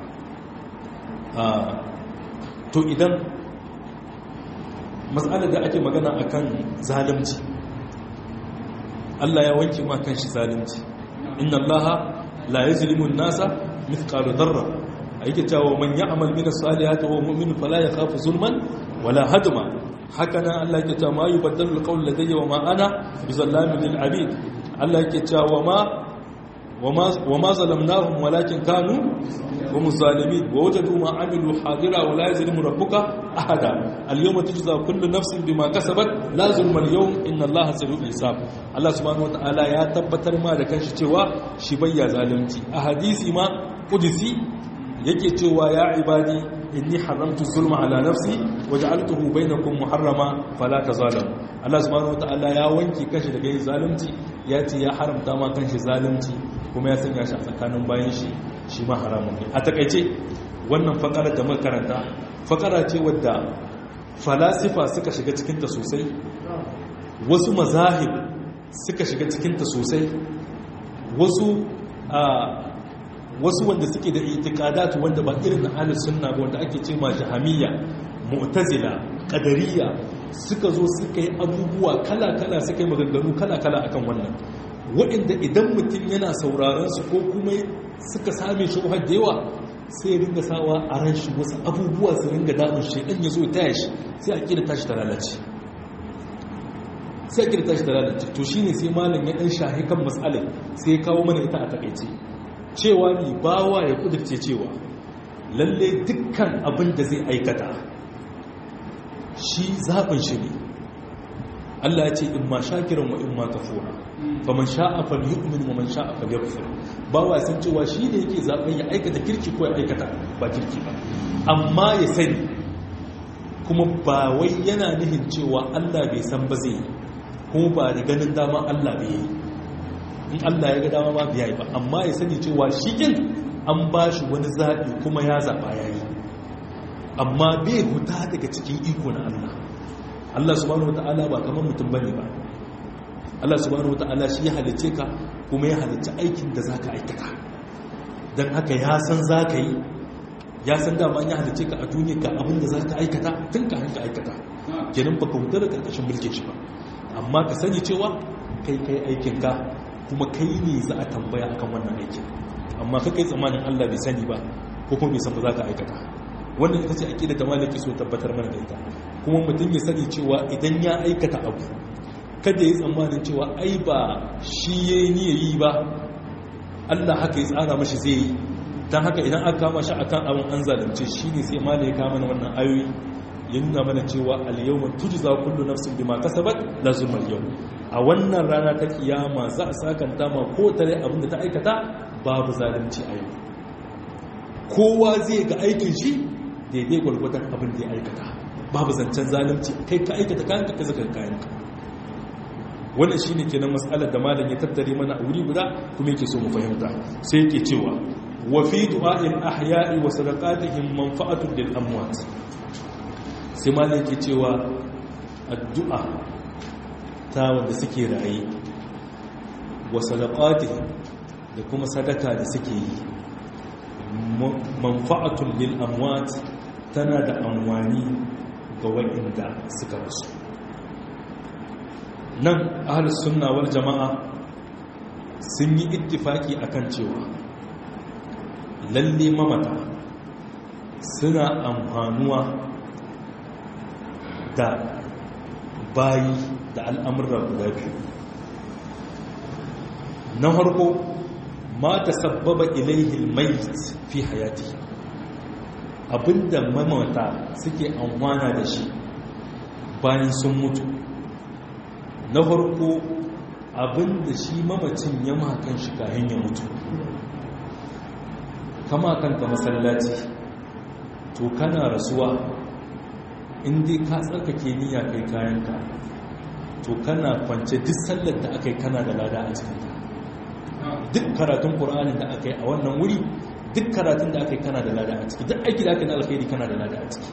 to idan mas'ala da ake magana akan zalunci Allah ya wanke ma kan shi zalunci inna Allah la yuzlimu an-nasa mithqala dharra yake cewa man ya'mal min as-salihati wa mu'min fala yakhafu zulman wala hadma haka nan Allah yake cewa ma yubaddalu al-qawl ladayya wa ma ana bizallamin lil abid Allah yake cewa ma wa ma zalamnahum walakin kanu hum zalimin wa wajadu ma amilu hadira wa la yuzlimu rabbuka ahada al-yawma tujza kullu nafsin bima kasabat la zulma al-yawm inna Allaha sari'ul hisab Allah subhanahu wataala ya tabbatar ma da kanshi cewa shi bayya zalunci a hadisi ma qudsi yake cewa ya ibadi inni haramtu zulma ala nafsi waj'altuhu bainakum muharrama fala tazalamu Allah subhanahu wataala ya wanke kanshi daga yin zalunci ya ce ya haramta ma kanshi zalunci kuma ya sanya shi a tsakanin bayan shi shi ma haramun ne a takaice wannan fakarar da muka karanta fakara ce wadda falasifa suka shiga cikinta sosai wasu mazahib suka shiga cikinta sosai wasu a wasu wanda suke da itikadatu wanda ba irin na ahlus sunna ba wanda ake ce ma jahamiyya mu'tazila qadariyya suka zo suka yi abubuwa kala-kala suka yi maganganu kala-kala akan wannan waɗanda idan mutum yana sauraron su ko kuma suka same shi da yawa sai ringa sawa a ran shi wasu abubuwa su ringa damun shi dan ya zo ya taya shi sai a kira tashi ta lalace sai a kira tashi ta lalace to shine sai malam ya dan shahi kan matsalar sai ya kawo mana ita a takaice cewa ni bawa ya kudirce cewa lalle dukkan abin da zai aikata shi zaɓin shi ne Allah ya ce in ma shakiran wa in ma kafura fa man sha'a falyu'min wa man sha'a falyakfur ba wa san cewa shi ne yake zaben ya aikata kirki ko ya aikata ba kirki ba amma ya sani kuma ba wai yana nihin cewa Allah bai san ba zai kuma ba da ganin dama Allah bai yi in Allah ya ga dama ma bai yi ba amma ya sani cewa shi kin an ba shi wani zaɓi kuma ya zaɓa ya yi amma bai huta daga cikin iko na Allah Allah subhanahu wata'ala ba kamar mutum bane ba Allah subhanahu wata'ala shi ya halice ka kuma ya halice aikin da zaka aikata dan haka ya san zaka yi ya san dama ya halice ka a duniya ka abin da zaka aikata tun ka hanka aikata kenan baka huta da karkashin mulkin shi ba amma ka sani cewa kai kai aikin ka kuma kai ne za a tambaya akan wannan aikin amma ka kai tsammanin Allah bai sani ba ko kuma bai san ba zaka aikata wannan ita ce aqida ta malaki so tabbatar mana da ita kuma mutum ya sani cewa idan ya aikata abu kada ya tsammanin cewa ai ba shi yayi niyya yi ba Allah haka ya tsara mashi zai yi dan haka idan aka kama shi akan abin an zalunce shi ne sai malai ya kama mana wannan ayoyi ya nuna mana cewa al-yawma tujza kullu nafsin bima kasabat la zulma al-yawm a wannan rana ta kiyama za a sakanta ma ko tare abin da ta aikata babu zalunci a yau kowa zai ga aikin shi daidai gwargwadon abin da ya aikata babu zancen zalunci kai ka aikata kayan ka zaka kayan ka wannan shine kenan mas'alar da malam ya tattare mana a wuri guda kuma yake so mu fahimta sai yake cewa wa fi du'a'il ahya'i wa sadaqatihim manfa'atun lil amwat sai malam yake cewa addu'a ta wanda suke raye wa sadaqatihim da kuma sadaka da suke yi manfa'atun lil amwat tana da amfani ga waɗanda suka rasu nan ahlus sunna wal jama'a sun yi ittifaki akan cewa lalle mamata suna amfanuwa da bayi da al'amurra guda biyu na farko ma ta sabbaba ilaihi mayit fi hayati abinda mamata suke amfana da shi bayan sun mutu na farko abinda shi mamacin ya makan shi kayan ya mutu kama kanka masallaci to kana rasuwa inda ka tsarkake niyya kai kayanka to kana kwance duk sallar da aka yi kana da lada a cikinta duk karatun qur'anin da aka yi a wannan wuri duk karatun da aka yi kana da lada a ciki duk aiki da aka yi na alkhairi kana da lada a ciki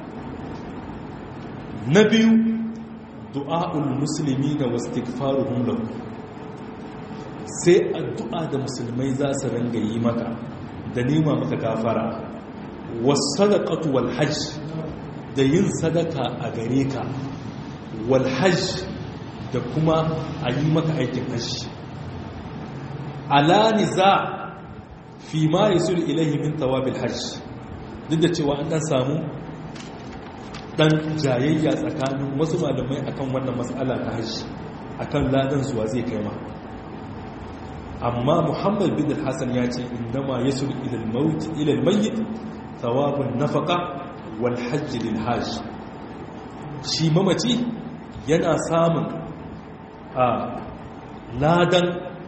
na biyu du'a'ul musulmi da wastighfaruhum lahu sai addu'a da musulmai za su ringa yi maka da nema maka gafara wasadaqatu wal hajj da yin sadaka a gare ka wal hajj da kuma a yi maka aikin hajji ala niza fi ma yasul ilayhi min thawabil hajj duk da cewa an dan samu dan jayayya tsakanin wasu malamai akan wannan matsala ta hajji akan ladan zuwa zai kai ma amma muhammad bin hassan ya ce indama yasul ila al-maut ila al-mayyit thawabun nafaqa wal hajj lil hajj shi mamaci yana samun a ladan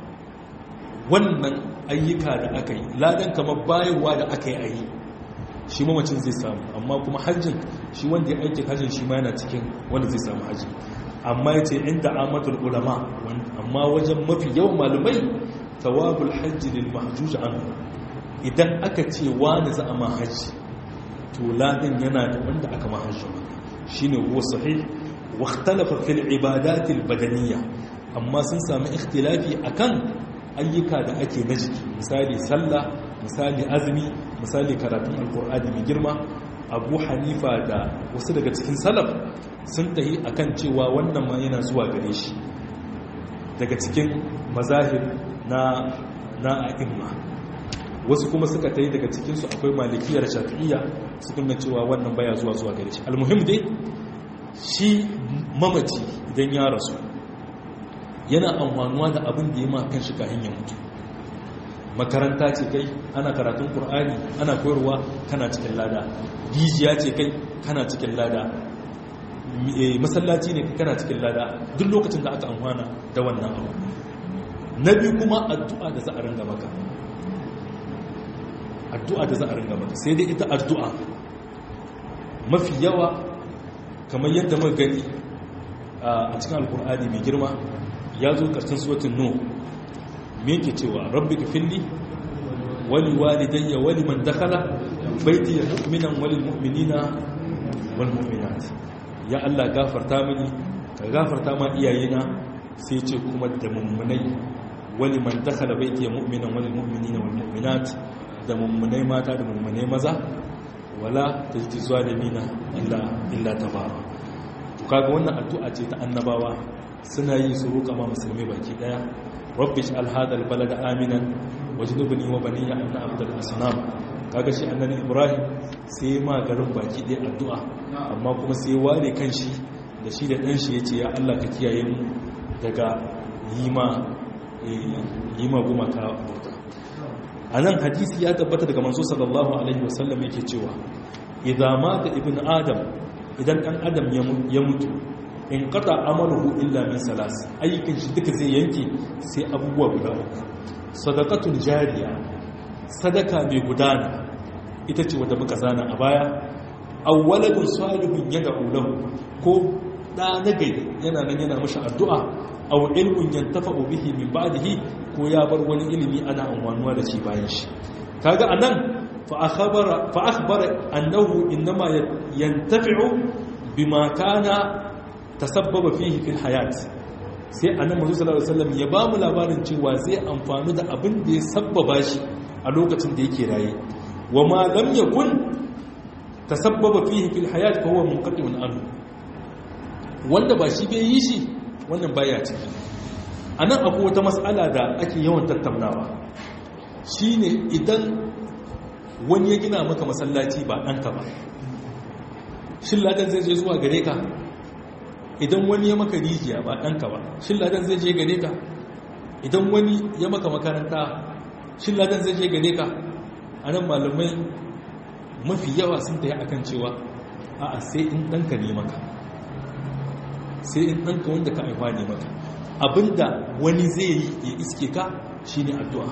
wannan ayyuka da aka yi ladan kamar bayarwa da aka yi a yi shi mamacin zai samu amma kuma hajjin shi wanda ya aiki hajjin shi ma yana cikin wanda zai samu hajji amma ya ce inda amatul ulama amma wajen mafi yawan malumai tawabul hajji lil mahjuj an idan aka ce wani za a ma hajji to ladan yana da wanda aka ma hajji shine huwa sahih wa ikhtalafa fil ibadatil badaniyya amma sun sami ikhtilafi akan ayyuka da ake na jiki misali sallah misali azumi misali karatun alkur'ani mai girma abu hanifa da wasu daga cikin salaf sun tahi akan cewa wannan ma yana zuwa gare shi daga cikin mazahir na na a'imma wasu kuma suka tahi daga cikinsu akwai malikiyar shafi'iyya su kuma cewa wannan baya zuwa zuwa gare shi almuhim dai shi mamaci idan ya rasu yana amfanuwa da abin da ya ma kan shi kahin ya mutu makaranta ce kai ana karatun ƙur'ani ana koyarwa kana cikin lada rijiya ce kai kana cikin lada masallaci ne kai kana cikin lada duk lokacin da aka amfana da wannan abu na biyu kuma addu'a da za a ringa maka addu'a da za a ringa maka sai dai ita addu'a mafi yawa kamar yadda muka gani a cikin alkur'ani mai girma ya zo ƙarshen suwatin nuh me yake cewa rabbi gafilli wali walidayya wali man dakhala baiti mu'minan wal mu'minina wal mu'minat ya Allah gafarta mini ka gafarta ma iyayena sai ce kuma da mummunai wali man dakhala baiti mu'minan wal mu'minina wal mu'minat da mummunai mata da mummunai maza wala tajdi zalimina illa illa tabara to kaga wannan addu'a ce ta annabawa suna yi su roƙa ma musulmi baki daya rabbi ij'al hadha albalada aminan wajnubni wa baniya an na'budu al-asnam kaga shi annabi ibrahim sai ma garin baki daya addu'a amma kuma sai ware kanshi da shi da dan shi yace ya Allah ka kiyaye mu daga yima yima gumaka bauta anan hadisi ya tabbata daga manzo sallallahu alaihi wasallam yake cewa idza mata ibn adam idan dan adam ya mutu in qata amaluhu illa min salas ayyukan shi duka zai yanke sai abubuwa guda uku sadaqatul jariya sadaka mai gudana ita ce wadda muka zana a baya awwaladun salihun yad'u lahu ko da nagari yana nan yana mashi addu'a aw ilmun yantafa'u bihi min ba'dihi ko ya bar wani ilimi ana amfanuwa da shi bayan shi kaga anan fa akhbara fa akhbara annahu inma yantafi'u bima kana tasabbaba fihi fil hayat sai annabi Muhammad sallallahu alaihi wasallam ya bamu labarin cewa zai amfani da abin da ya sabbaba shi a lokacin da yake raye wa ma lam yakun tasabbaba fihi fil hayat fa huwa munqati'un anhu wanda ba shi bai yi shi wannan baya ciki anan akwai wata mas'ala da ake yawan tattaunawa shine idan wani ya gina maka masallaci ba ɗanka ba shin ladan zai je zuwa gare ka idan wani ya maka rijiya ba ɗanka ba shin ladan zai je gare ka idan wani ya maka makaranta shin ladan zai je gare ka a nan malamai mafi yawa sun ta yi a kan cewa a sai in ɗanka ne maka sai in ɗanka wanda ka haifa ne maka abinda wani zai yi ya iske ka shi ne addu'a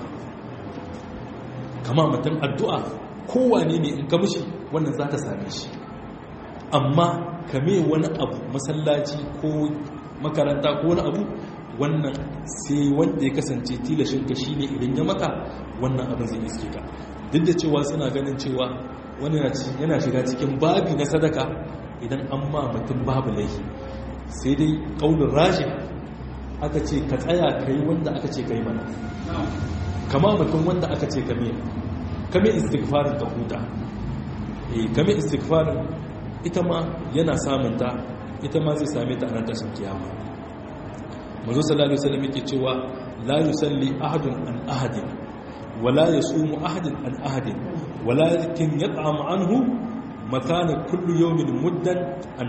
kama mutum addu'a kowane ne in ka mishi wannan za ta same shi amma kame wani abu masallaci ko makaranta ko wani abu wannan sai wanda ya kasance tilashinka shi ne idan ya maka wannan abin zai iske ka duk da cewa suna ganin cewa wani yana shiga cikin babi na sadaka idan an ma mutum babu laifi sai dai ƙaunin rashi aka ce ka tsaya ka yi wanda aka ce ka yi mana kama mutum wanda aka ce ka miya kame istighfarin ka huta eh kame istighfarin ita ma yana samunta ita ma zai same ta a nan tashin kiyama manzo sallallahu alaihi wasallam yake cewa la yusalli ahadun an ahadin wala yasumu ahadun an ahadin walakin yat'am anhu makana kullu yawmin muddan an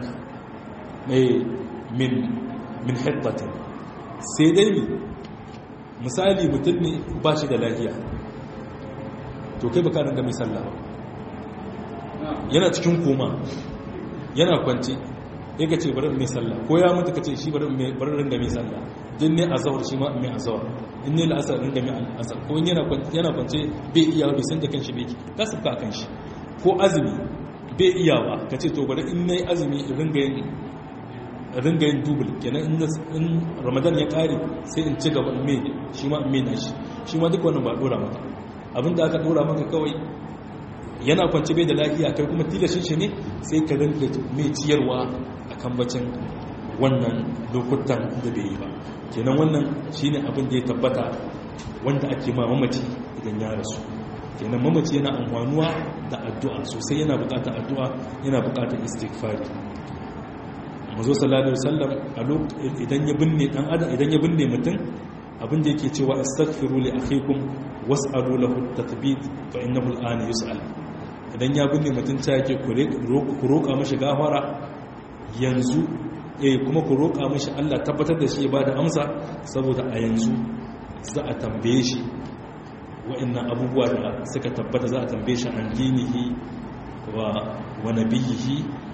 min min hittatin sai dai mi misali mutum ne ba shi da lafiya to kai baka nan ga mai sallah yana cikin koma yana kwanci ya ka ce bari mai sallah ko ya mutu ka ce shi bari ringa mai sallah din ne azawar shi ma mai azawar in ne la'asar ringa mai asar ko in yana kwance bai iya bai san da kan shi bai ka sabka kan shi ko azumi bai iya ba ka ce to bari in na yi azumi ringa yin ringa yin dubul kenan in ramadan ya kare sai in ci gaba mai shi ma mai na shi shi ma duk wannan ba dora maka abinda aka dora maka kawai yana kwanci bai da lafiya kai kuma tilashin shi ne sai ka rinka mai ciyarwa a kan bacin wannan lokutan da bai yi ba kenan wannan shine abin da ya tabbata wanda ake ma mamaci idan ya rasu kenan mamaci yana amfanuwa da addu'a sosai yana bukatar addu'a yana bukatar istighfari mazo sallallahu alaihi wasallam a idan ya binne dan adam idan ya binne mutum abin da yake cewa astaghfiru li akhikum was'alu lahu at-tathbit fa innahu al-ana yus'al idan ya binne mutum ta yake ku roƙa mashi gafara yanzu eh kuma ku roƙa mashi Allah tabbatar da shi ba da amsa saboda a yanzu za a tambaye shi wa'annan abubuwa da suka tabbata za a tambaye shi an dinihi wa wa nabiyihi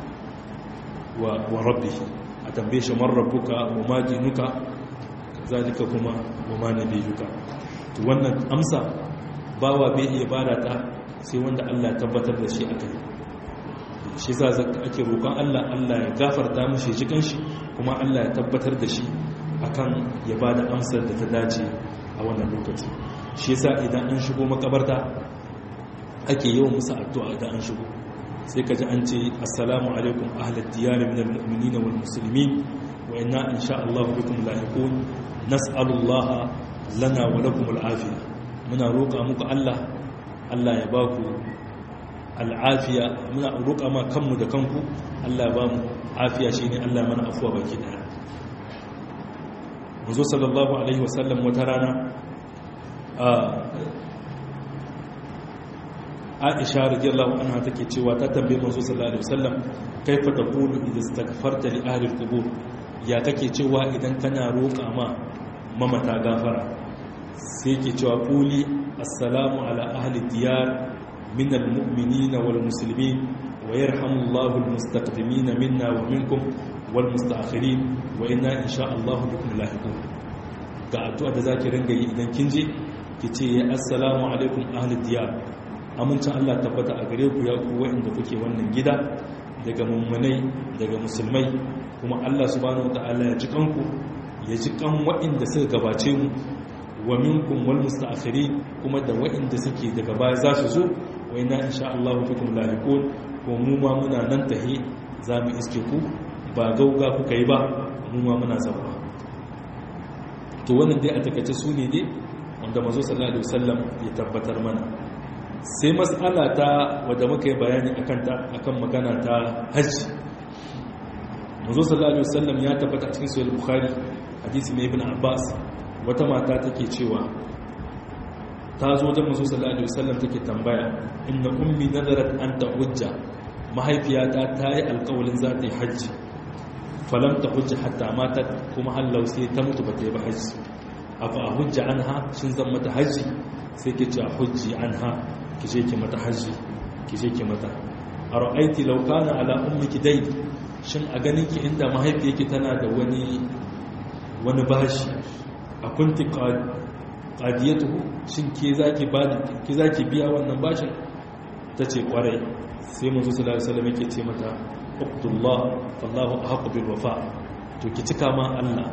wa wa rabbihi a tambaye shi man rabbuka wa ma dinuka zalika kuma wa ma nabiyuka to wannan amsa bawa bai iya bada ta sai wanda Allah ya tabbatar da shi aka yi shi za ake roƙon Allah Allah ya gafarta mashi jikin shi kuma Allah ya tabbatar da shi akan ya ba da amsar da ta dace a wannan lokaci shi yasa idan an shigo makabarta ake yawan musu addu'a idan an shigo sai ka ji an ce assalamu alaikum ahlad diyar min almu'minin wal muslimin wa inna insha Allah bikum lahiqun nas'alullaha lana wa lakum al'afiya muna roƙa muku Allah Allah ya ba ku al'afiya muna roƙa ma kanmu da kanku Allah ba mu afiya shi ne Allah mana afuwa baki daya muzo sallallahu alaihi wasallam wata rana aisha radiyallahu anha take cewa ta tambaye manzo sallallahu alaihi wasallam kaifa taqulu idza istaghfarta li ahli al-qubur ya kake cewa idan kana roƙa ma mamata gafara sai ke cewa quli assalamu ala ahli diyar min al-mu'minina wal muslimin wa yarhamullahu al-mustaqdimin minna wa minkum wal mustaakhirin wa inna insha Allah bikum lahiqun ga addu'a da zaki ringa yi idan kin je ki ce assalamu alaikum ahli diyar amincin Allah tabbata a gare ku ya ku wa'inda kuke wannan gida daga mummunai daga musulmai kuma Allah subhanahu wataala ya ji kanku ya ji kan wa'inda suka gabace mu wa minkum wal mustaakhirin kuma da wa'inda suke daga baya za su zo wa inna insha Allah bikum lahiqun ko mu ma muna nan tahi za mu iske ku ba gauga kuka yi ba mu ma muna zama to wannan dai a takaice su ne dai wanda mazo sallallahu alaihi wasallam ya tabbatar mana sai mas'ala ta wadda muka yi bayani akan ta akan magana ta hajji mazo sallallahu alaihi wasallam ya tabbata cikin sahih bukhari hadisi mai ibn abbas wata mata take cewa ta zo da mazo sallallahu alaihi wasallam take tambaya inna ummi nadarat an ta'ujja mahaifiyata ta yi alƙawalin za ta yi hajji falam ta hujja hatta mata kuma hallau sai ta mutu ba ta yi ba hajji afa a hujja anha shin zan mata hajji sai ke ce a hujji anha ki je ki mata hajji ki je ki mata a ra'aiti laukana ala ummiki dai shin a ganin ki inda mahaifiyarki tana da wani wani bashi a kunti qadiyatuhu shin ke zaki ba ki zaki biya wannan bashin tace kwarai sai manzo sallallahu alaihi wasallam yake ce mata uqtullah wallahu ahqqu bil wafa to ki cika ma Allah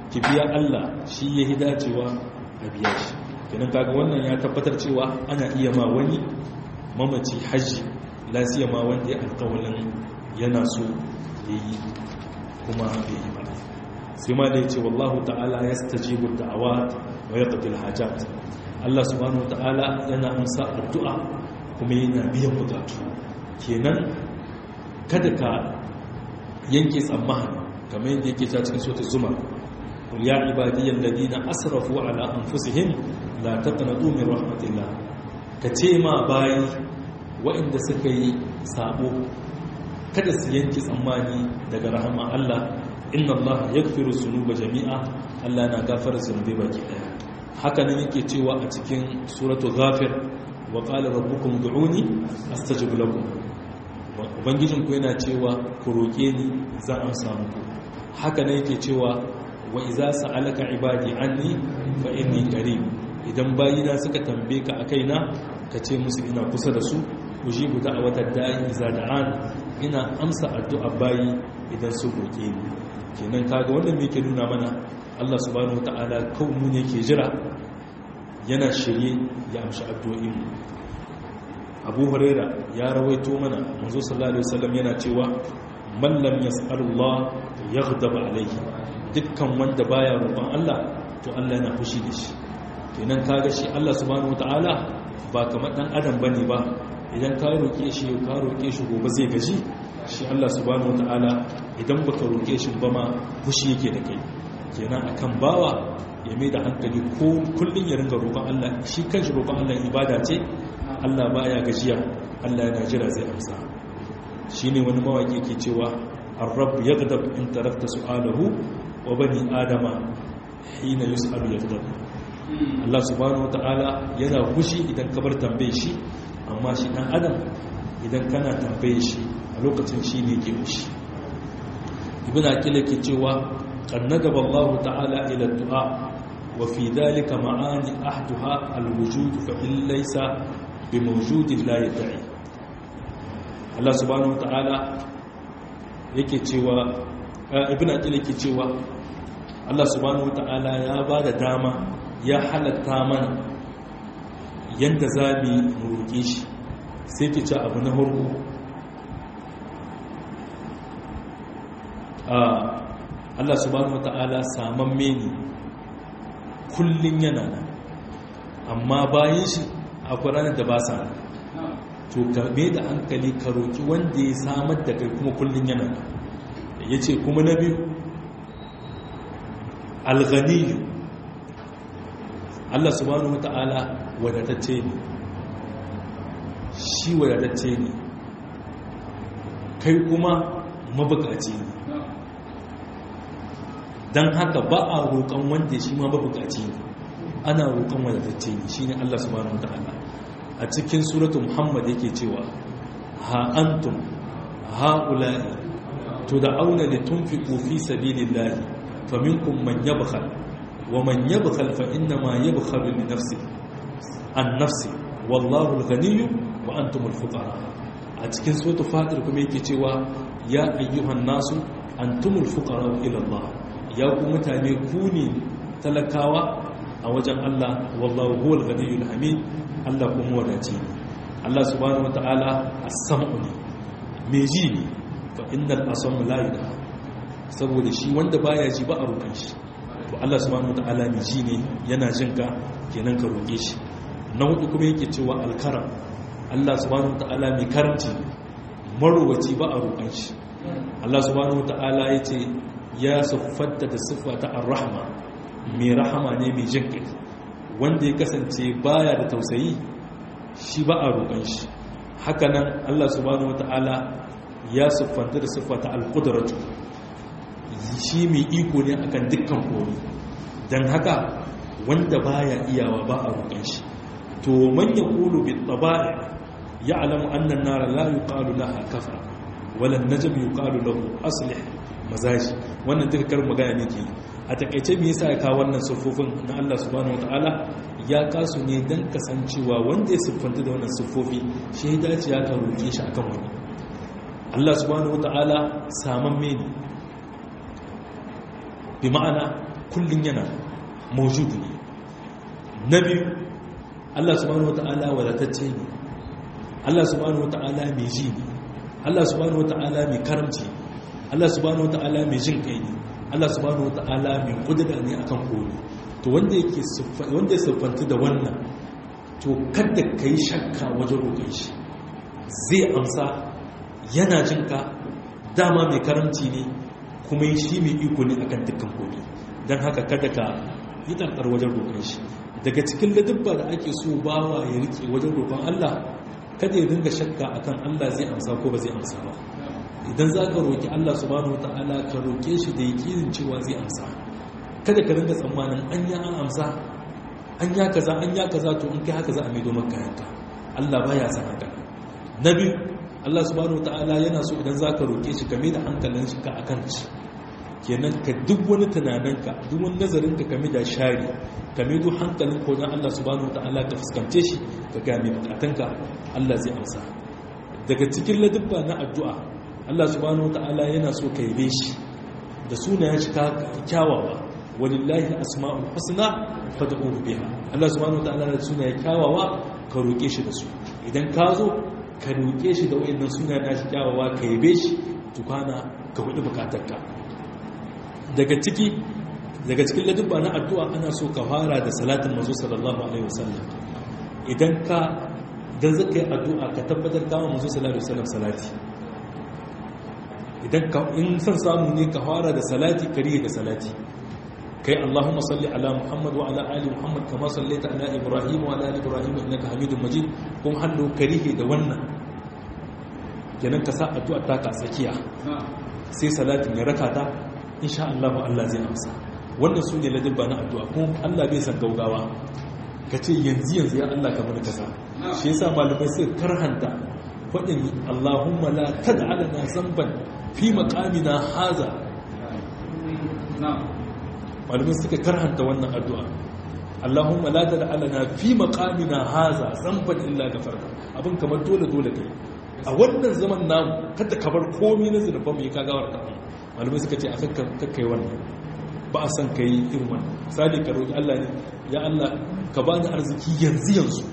ki biya Allah shi ya hi dacewa a biya shi kenan kaga wannan ya tabbatar cewa ana iya ma wani mamaci hajji lasiya ma wanda ya alƙawalin yana so ya yi kuma bai yi ba sai ma da ya ce wallahu ta'ala ya stajibu da'awa wa ya qatil hajat Allah subhanahu wa ta'ala yana amsa addu'a kuma yana biyan bukatu kenan kada ka yanke tsammani kamar yadda yake ta cikin sota zuma ya ibadiyyar ladina asrafu ala anfusihim la taqnatu min rahmatillah ka ce ma bayi waɗanda suka yi sabo kada su yanke tsammani daga rahama Allah inna Allah yaghfiru dhunuba jami'a Allah na gafara zunubai baki daya haka nan yake cewa a cikin suratul ghafir wa qala rabbukum ud'uni astajib lakum ubangijin ku yana cewa ku roke ni zan amsa muku haka nan yake cewa wa idza sa'alaka ibadi anni fa inni qarib idan bayina suka tambaye ka akaina ka ce musu ina kusa da su ujibu da'watar da'i idza da'an ina amsa addu'a bayi idan su roke ni kenan kaga wannan me yake nuna mana Allah subhanahu wataala kawai mu ne ke jira yana shirye ya amshi addu'o'in Abu Huraira ya rawaito mana manzo sallallahu alaihi wasallam yana cewa man lam yas'alullah yaghdab alayhi dukkan wanda baya roƙon Allah to Allah yana fushi da shi kenan kaga shi Allah subhanahu wataala ba kamar dan adam bane ba idan ka roƙe shi ka roƙe shi gobe zai gaji shi Allah subhanahu wataala idan baka roƙe shi ba ma fushi yake da kai kenan akan bawa ya mai da hankali ko kullun ya ringa roƙon Allah shi kanshi roƙon Allah ibada ce Allah baya gajiya Allah yana jira zai amsa shine wani mawaki ke cewa ar-rabb yaghdab in tarakta su'alahu wa bani adama hina yus'alu yaghdab Allah subhanahu wataala yana fushi idan ka bar tambaye shi amma shi dan adam idan kana tambaye shi a lokacin shi ne ke fushi ibn akila ke cewa qannadaba Allah ta'ala ila du'a wa fi dhalika ma'ani ahduha al-wujud fa in laysa bi mawjudin la yad'i Allah subhanahu wataala yake cewa ibn akila ke cewa Allah subhanahu wataala ya bada dama ya halatta mana yadda za mu roƙe shi sai ki ci abu na harko Allah subhanahu wata'ala saman meni kullum yana nan amma bayan shi akwai ranar da ba sa to karbe da hankali ka roƙi wanda ya samar da kai kuma kullum yana nan ya ce kuma na biyu alghaniyu Allah subhanahu wata'ala wadatacce ne shi wadatacce ne kai kuma mabukaci ne don haka ba a roƙon wanda shi ma mabukaci ne ana roƙon wadatacce ne shi ne Allah subhanahu wata'ala a cikin suratu muhammad yake cewa ha antum ha'ula'i to da auna da tunfiqu fi sabilillahi faminkum man yabkhal ومن يبخل فإنما يبخل لنفسه عن نفسه والله الغني وأنتم الفقراء أتكن سورة فاتر كما يكتوى يا أيها الناس أنتم الفقراء إلى الله يا متاني كوني تلكاوا أوجن الله والله هو الغني الحميد الله كم وداتي الله سبحانه وتعالى السمعني ميجيني فإن الأصم لا يدعى saboda shi wanda baya ji ba a roƙon shi to Allah subhanahu wataala mai ji ne yana jin ka kenan ka roƙe shi na hudu kuma yake cewa alkaram Allah subhanahu wataala mai karamci marowaci ba a roƙon shi Allah subhanahu wataala ya ce ya siffanta da siffa ta ar-rahma mai rahama ne mai jin kai wanda ya kasance baya da tausayi shi ba a roƙon shi haka nan Allah subhanahu wataala ya siffanta da siffa ta al-qudratu shi mai iko ne akan dukkan komi don haka wanda baya iyawa ba a roƙon shi to man ya kulu bi taba'i ya alamu annan nara la yuqalu laha kafa wala najm yuqalu lahu aslih mazaji wannan duka kar magana ne ke a takaice me yasa ya kawo wannan siffofin na Allah subhanahu wataala ya kasu ne dan kasancewa wanda ya siffanta da wannan siffofi shi ya dace ya ka roƙe shi akan wani Allah subhanahu wataala saman mene bi ma'ana kullum yana mawjudu ne na biyu Allah subhanahu wata'ala wadatacce ne Allah subhanahu wata'ala mai ji ne Allah subhanahu wata'ala mai karamci Allah subhanahu wata'ala mai jin kai ne Allah subhanahu wata'ala mai kudura ne akan komai to wanda yake wanda ya siffanta da wannan to kada ka yi shakka wajen roƙon shi zai amsa yana jin ka dama mai karamci ne kuma shi mai iko ne akan dukkan komai don haka kada ka yi ɗarɗar wajen roƙon shi daga cikin ladubba da ake so bawa ya rike wajen roƙon Allah kada ya dinga shakka akan Allah zai amsa ko ba zai amsa ba idan za ka roƙi Allah subhanahu wata'ala ka roƙe shi da yakinin cewa zai amsa kada ka dinga tsammanin an ya an amsa an ya kaza an ya kaza to in kai haka za a maido maka yanka Allah baya san haka na biyu Allah subhanahu wata'ala yana so idan za ka roƙe shi ka mai da hankalin shi ka akan shi kenan ka duk wani tunaninka duk wani nazarinka kame da shari kame duk hankalin ko na Allah subhanahu wataala ka fuskance shi ka ga mai bukatanka Allah zai amsa daga cikin ladubba na addu'a Allah subhanahu wataala yana so ka yabe shi da sunayen shi kyawawa walillahi asma'ul husna fad'uhu biha Allah subhanahu wataala da sunayen kyawawa ka roke shi da su idan ka zo ka roke shi da wayannan sunayen nashi kyawawa ka yabe shi tukana ka hudu bukatarka daga ciki daga cikin ladubba na addu'a ana so ka fara da salatin manzo sallallahu alaihi wasallam idan ka dan zaka yi addu'a ka tabbatar kama manzo sallallahu alaihi wasallam salati idan ka in san samu ne ka fara da salati kariye da salati kai Allahumma salli ala Muhammad wa ala ali Muhammad kama sallaita ala Ibrahim wa ala ali Ibrahim innaka Hamidum Majid kuma hallo karihe da wannan kenan ka sa addu'a ta ka tsakiya sai salatin ya raka ta insha Allah Allah zai amsa wannan su ne ladabba na addu'a kuma Allah bai san gaugawa ka ce yanzu yanzu ya Allah kamar kasa shi yasa malamai sai karhanta faɗin Allahumma la tad'alana zamban fi maqamina haza malamai suka karhanta wannan addu'a Allahumma la tad'alana fi maqamina haza zamban illa ghafarta abin kamar dole dole kai a wannan zaman namu kada ka bar komai na zunuban mu ya kagawar ta malamai suka ce a kakkai wannan ba a san ka yi irin wannan sadi ka roƙi Allah ne ya Allah ka ba ni arziki yanzu yanzu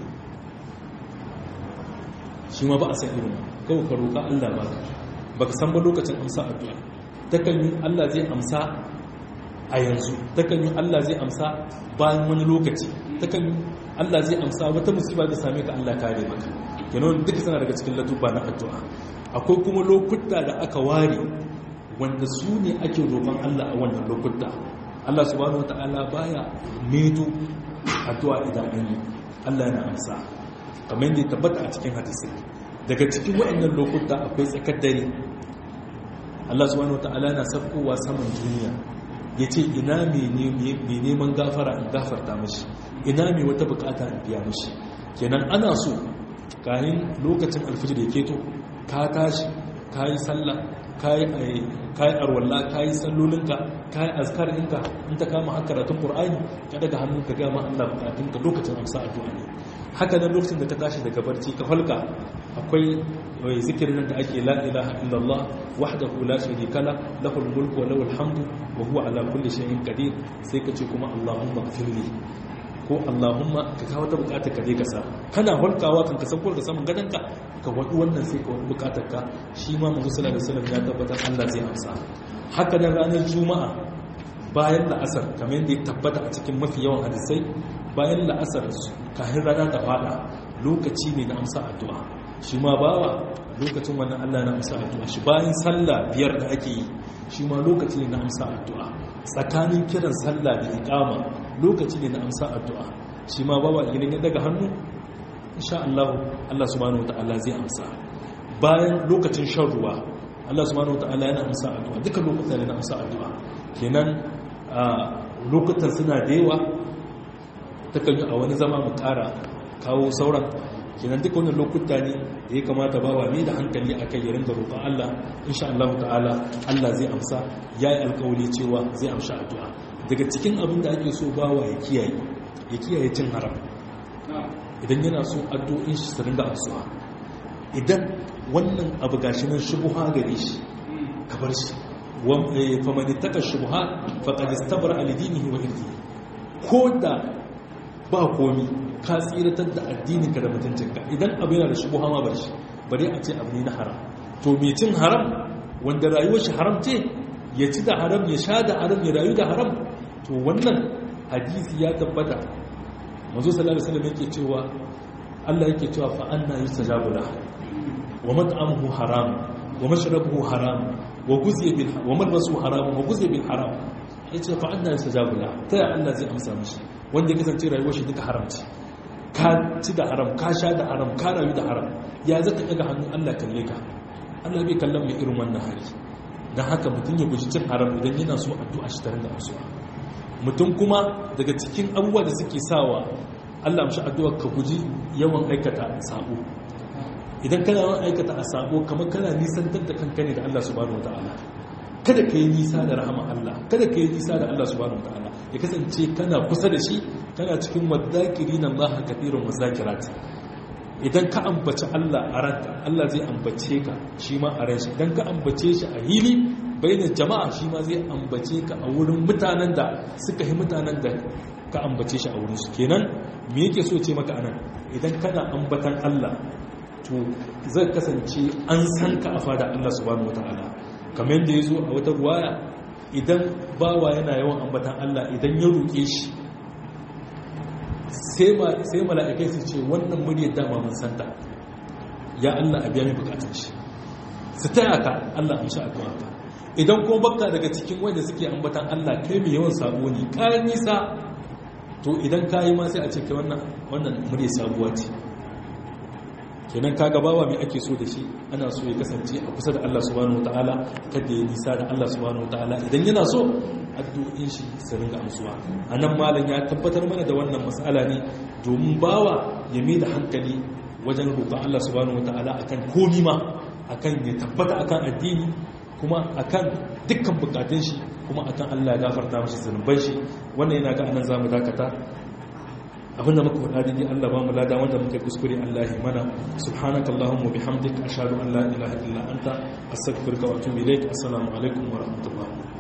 shi ma ba a san irin kawai ka roƙa Allah ba ba ka san ba lokacin amsa addu'a takan yi Allah zai amsa a yanzu takan yi Allah zai amsa bayan wani lokaci takan yi Allah zai amsa wata musiba da same ka Allah kare maka kenan duka suna daga cikin latuba na addu'a akwai kuma lokuta da aka ware wanda su ne ake roƙon Allah a wannan lokuta Allah subhanahu wata'ala baya medo addu'a idan an yi Allah yana amsa kamar yadda ya tabbata a cikin hadisi daga cikin waɗannan lokuta akwai tsakar dare Allah subhanahu wata'ala yana saukowa saman duniya ya ce ina mai neman gafara in gafarta mashi ina mai wata bukata in biya mashi kenan ana so kayan lokacin alfijir da keto ka tashi ka yi sallah kayi arwalla kayi sallolinka kayi azkarinka in ta kama haka karatun qur'ani ka daga hannun ka gama Allah bukatunka lokacin amsa addu'a ne haka nan lokacin da ka tashi daga barci ka falka akwai zikirin da ake la ilaha illallah wahdahu la sharika la lahul mulku wa lahul hamdu wa huwa ala kulli shay'in qadir sai ka ce kuma allahumma ighfirli ko Allahumma ka kawo ta bukatar ka je ka sa kana hulkawa kan ka sauko da saman gadonka ka wadu wannan sai ka wani bukatar ka shi ma manzo sallallahu alaihi wasallam ya tabbatar Allah zai amsa haka nan ranar juma'a bayan la'asar kamar yadda ya tabbata a cikin mafi yawan hadisai bayan la'asar kafin rana ta fada lokaci ne na amsa addu'a shi ma bawa lokacin wannan Allah na amsa addu'a shi bayan sallah biyar da ake yi shi ma lokaci ne na amsa addu'a tsakanin kiran sallah da iqama lokaci ne na amsa addu'a shi ma bawa idan ya daga hannu insha Allah Allah subhanahu wataala zai amsa bayan lokacin shan ruwa Allah subhanahu wataala yana amsa addu'a duka lokutan ne na amsa addu'a kenan lokutan suna da yawa takan yi a wani zama mu ƙara kawo sauran kenan duka wannan lokuta ne da ya kamata bawa ne da hankali a kai yarin da roƙon Allah insha Allah ta'ala Allah zai amsa ya yi alƙawari cewa zai amsa addu'a daga cikin abin da ake so bawa ya kiyaye ya kiyaye cin haram idan yana so addu'in shi su ringa amsuwa idan wannan abu gashi nan shubuha gare shi ka bar shi faman ittaka shubuhat faqad istabra li dinihi wa irdihi ko da ba komi ka tsiratar da addininka da mutuncinka idan abu yana da shubuha ma bar shi bare a ce abu ne na haram to mai cin haram wanda rayuwar shi haram ce ya ci da haram ya sha da haram ya rayu da haram to wannan hadisi ya tabbata manzo sallallahu alaihi wasallam yake cewa Allah yake cewa fa anna yustajabu la wa mat'amuhu haram wa mashrabuhu haram wa guziya bil wa malbasuhu haram wa guziya bil haram yace fa anna yustajabu la ta ya Allah zai amsa mishi wanda ya kasance rayuwar shi duka haramci ka ci da haram ka sha da haram ka rayu da haram ya zaka daga hannun Allah kalle ka Allah bai kallon mai irin wannan hali dan haka mutum ya guji cin haram idan yana so addu'a shi tare da asuwa mutum kuma daga cikin abubuwa da suke sawa Allah mashi addu'a ka guji yawan aikata sabo idan kana yawan aikata a sabo kamar kana nisantar da kanka ne da Allah subhanahu wataala kada ka yi nisa da rahama Allah kada ka yi nisa da Allah subhanahu wataala ya kasance kana kusa da shi kana cikin wadzakirin Allah kathirun wazakirat idan ka ambaci Allah a ranka Allah zai ambace ka shi ma a ranshi idan ka ambace shi a hili bayan jama'a shi ma zai ambace ka a wurin mutanen da suka yi mutanen da ka ambace shi a wurin su kenan me yake so ce maka anan idan kana ambatan Allah to zai kasance an san ka a fada Allah subhanahu wataala kamar yadda ya zo a wata ruwaya idan bawa yana yawan ambatan Allah idan ya roƙe shi sai mala'ikai su ce wannan muryar dama mun santa ya Allah a biya mai bukatun shi su taya ka Allah an sha addu'a ka idan kuma baka daga cikin wanda suke ambatan Allah kai mai yawan sabo ne kayan nisa to idan ka yi ma sai a ce kai wannan wannan muryar sabuwa ce kenan kaga bawa mai ake so da shi ana so ya kasance a kusa da Allah subhanahu wataala kada ya nisa da Allah subhanahu wataala idan yana so addu'o'in shi su ringa amsuwa anan malam ya tabbatar mana da wannan mas'ala ne domin bawa ya mai da hankali wajen roƙon Allah subhanahu wataala akan komi ma akan ya tabbata akan addini kuma akan dukkan bukatun shi kuma akan Allah ya gafarta mashi zunuban shi wannan yana ga anan zamu dakata abinda muka faɗa daidai Allah ba mu lada wanda muka kuskure Allah ya mana subhanakallahumma bihamdika ashhadu an la ilaha illa anta astaghfiruka wa atubu ilaik assalamu alaikum wa rahmatullahi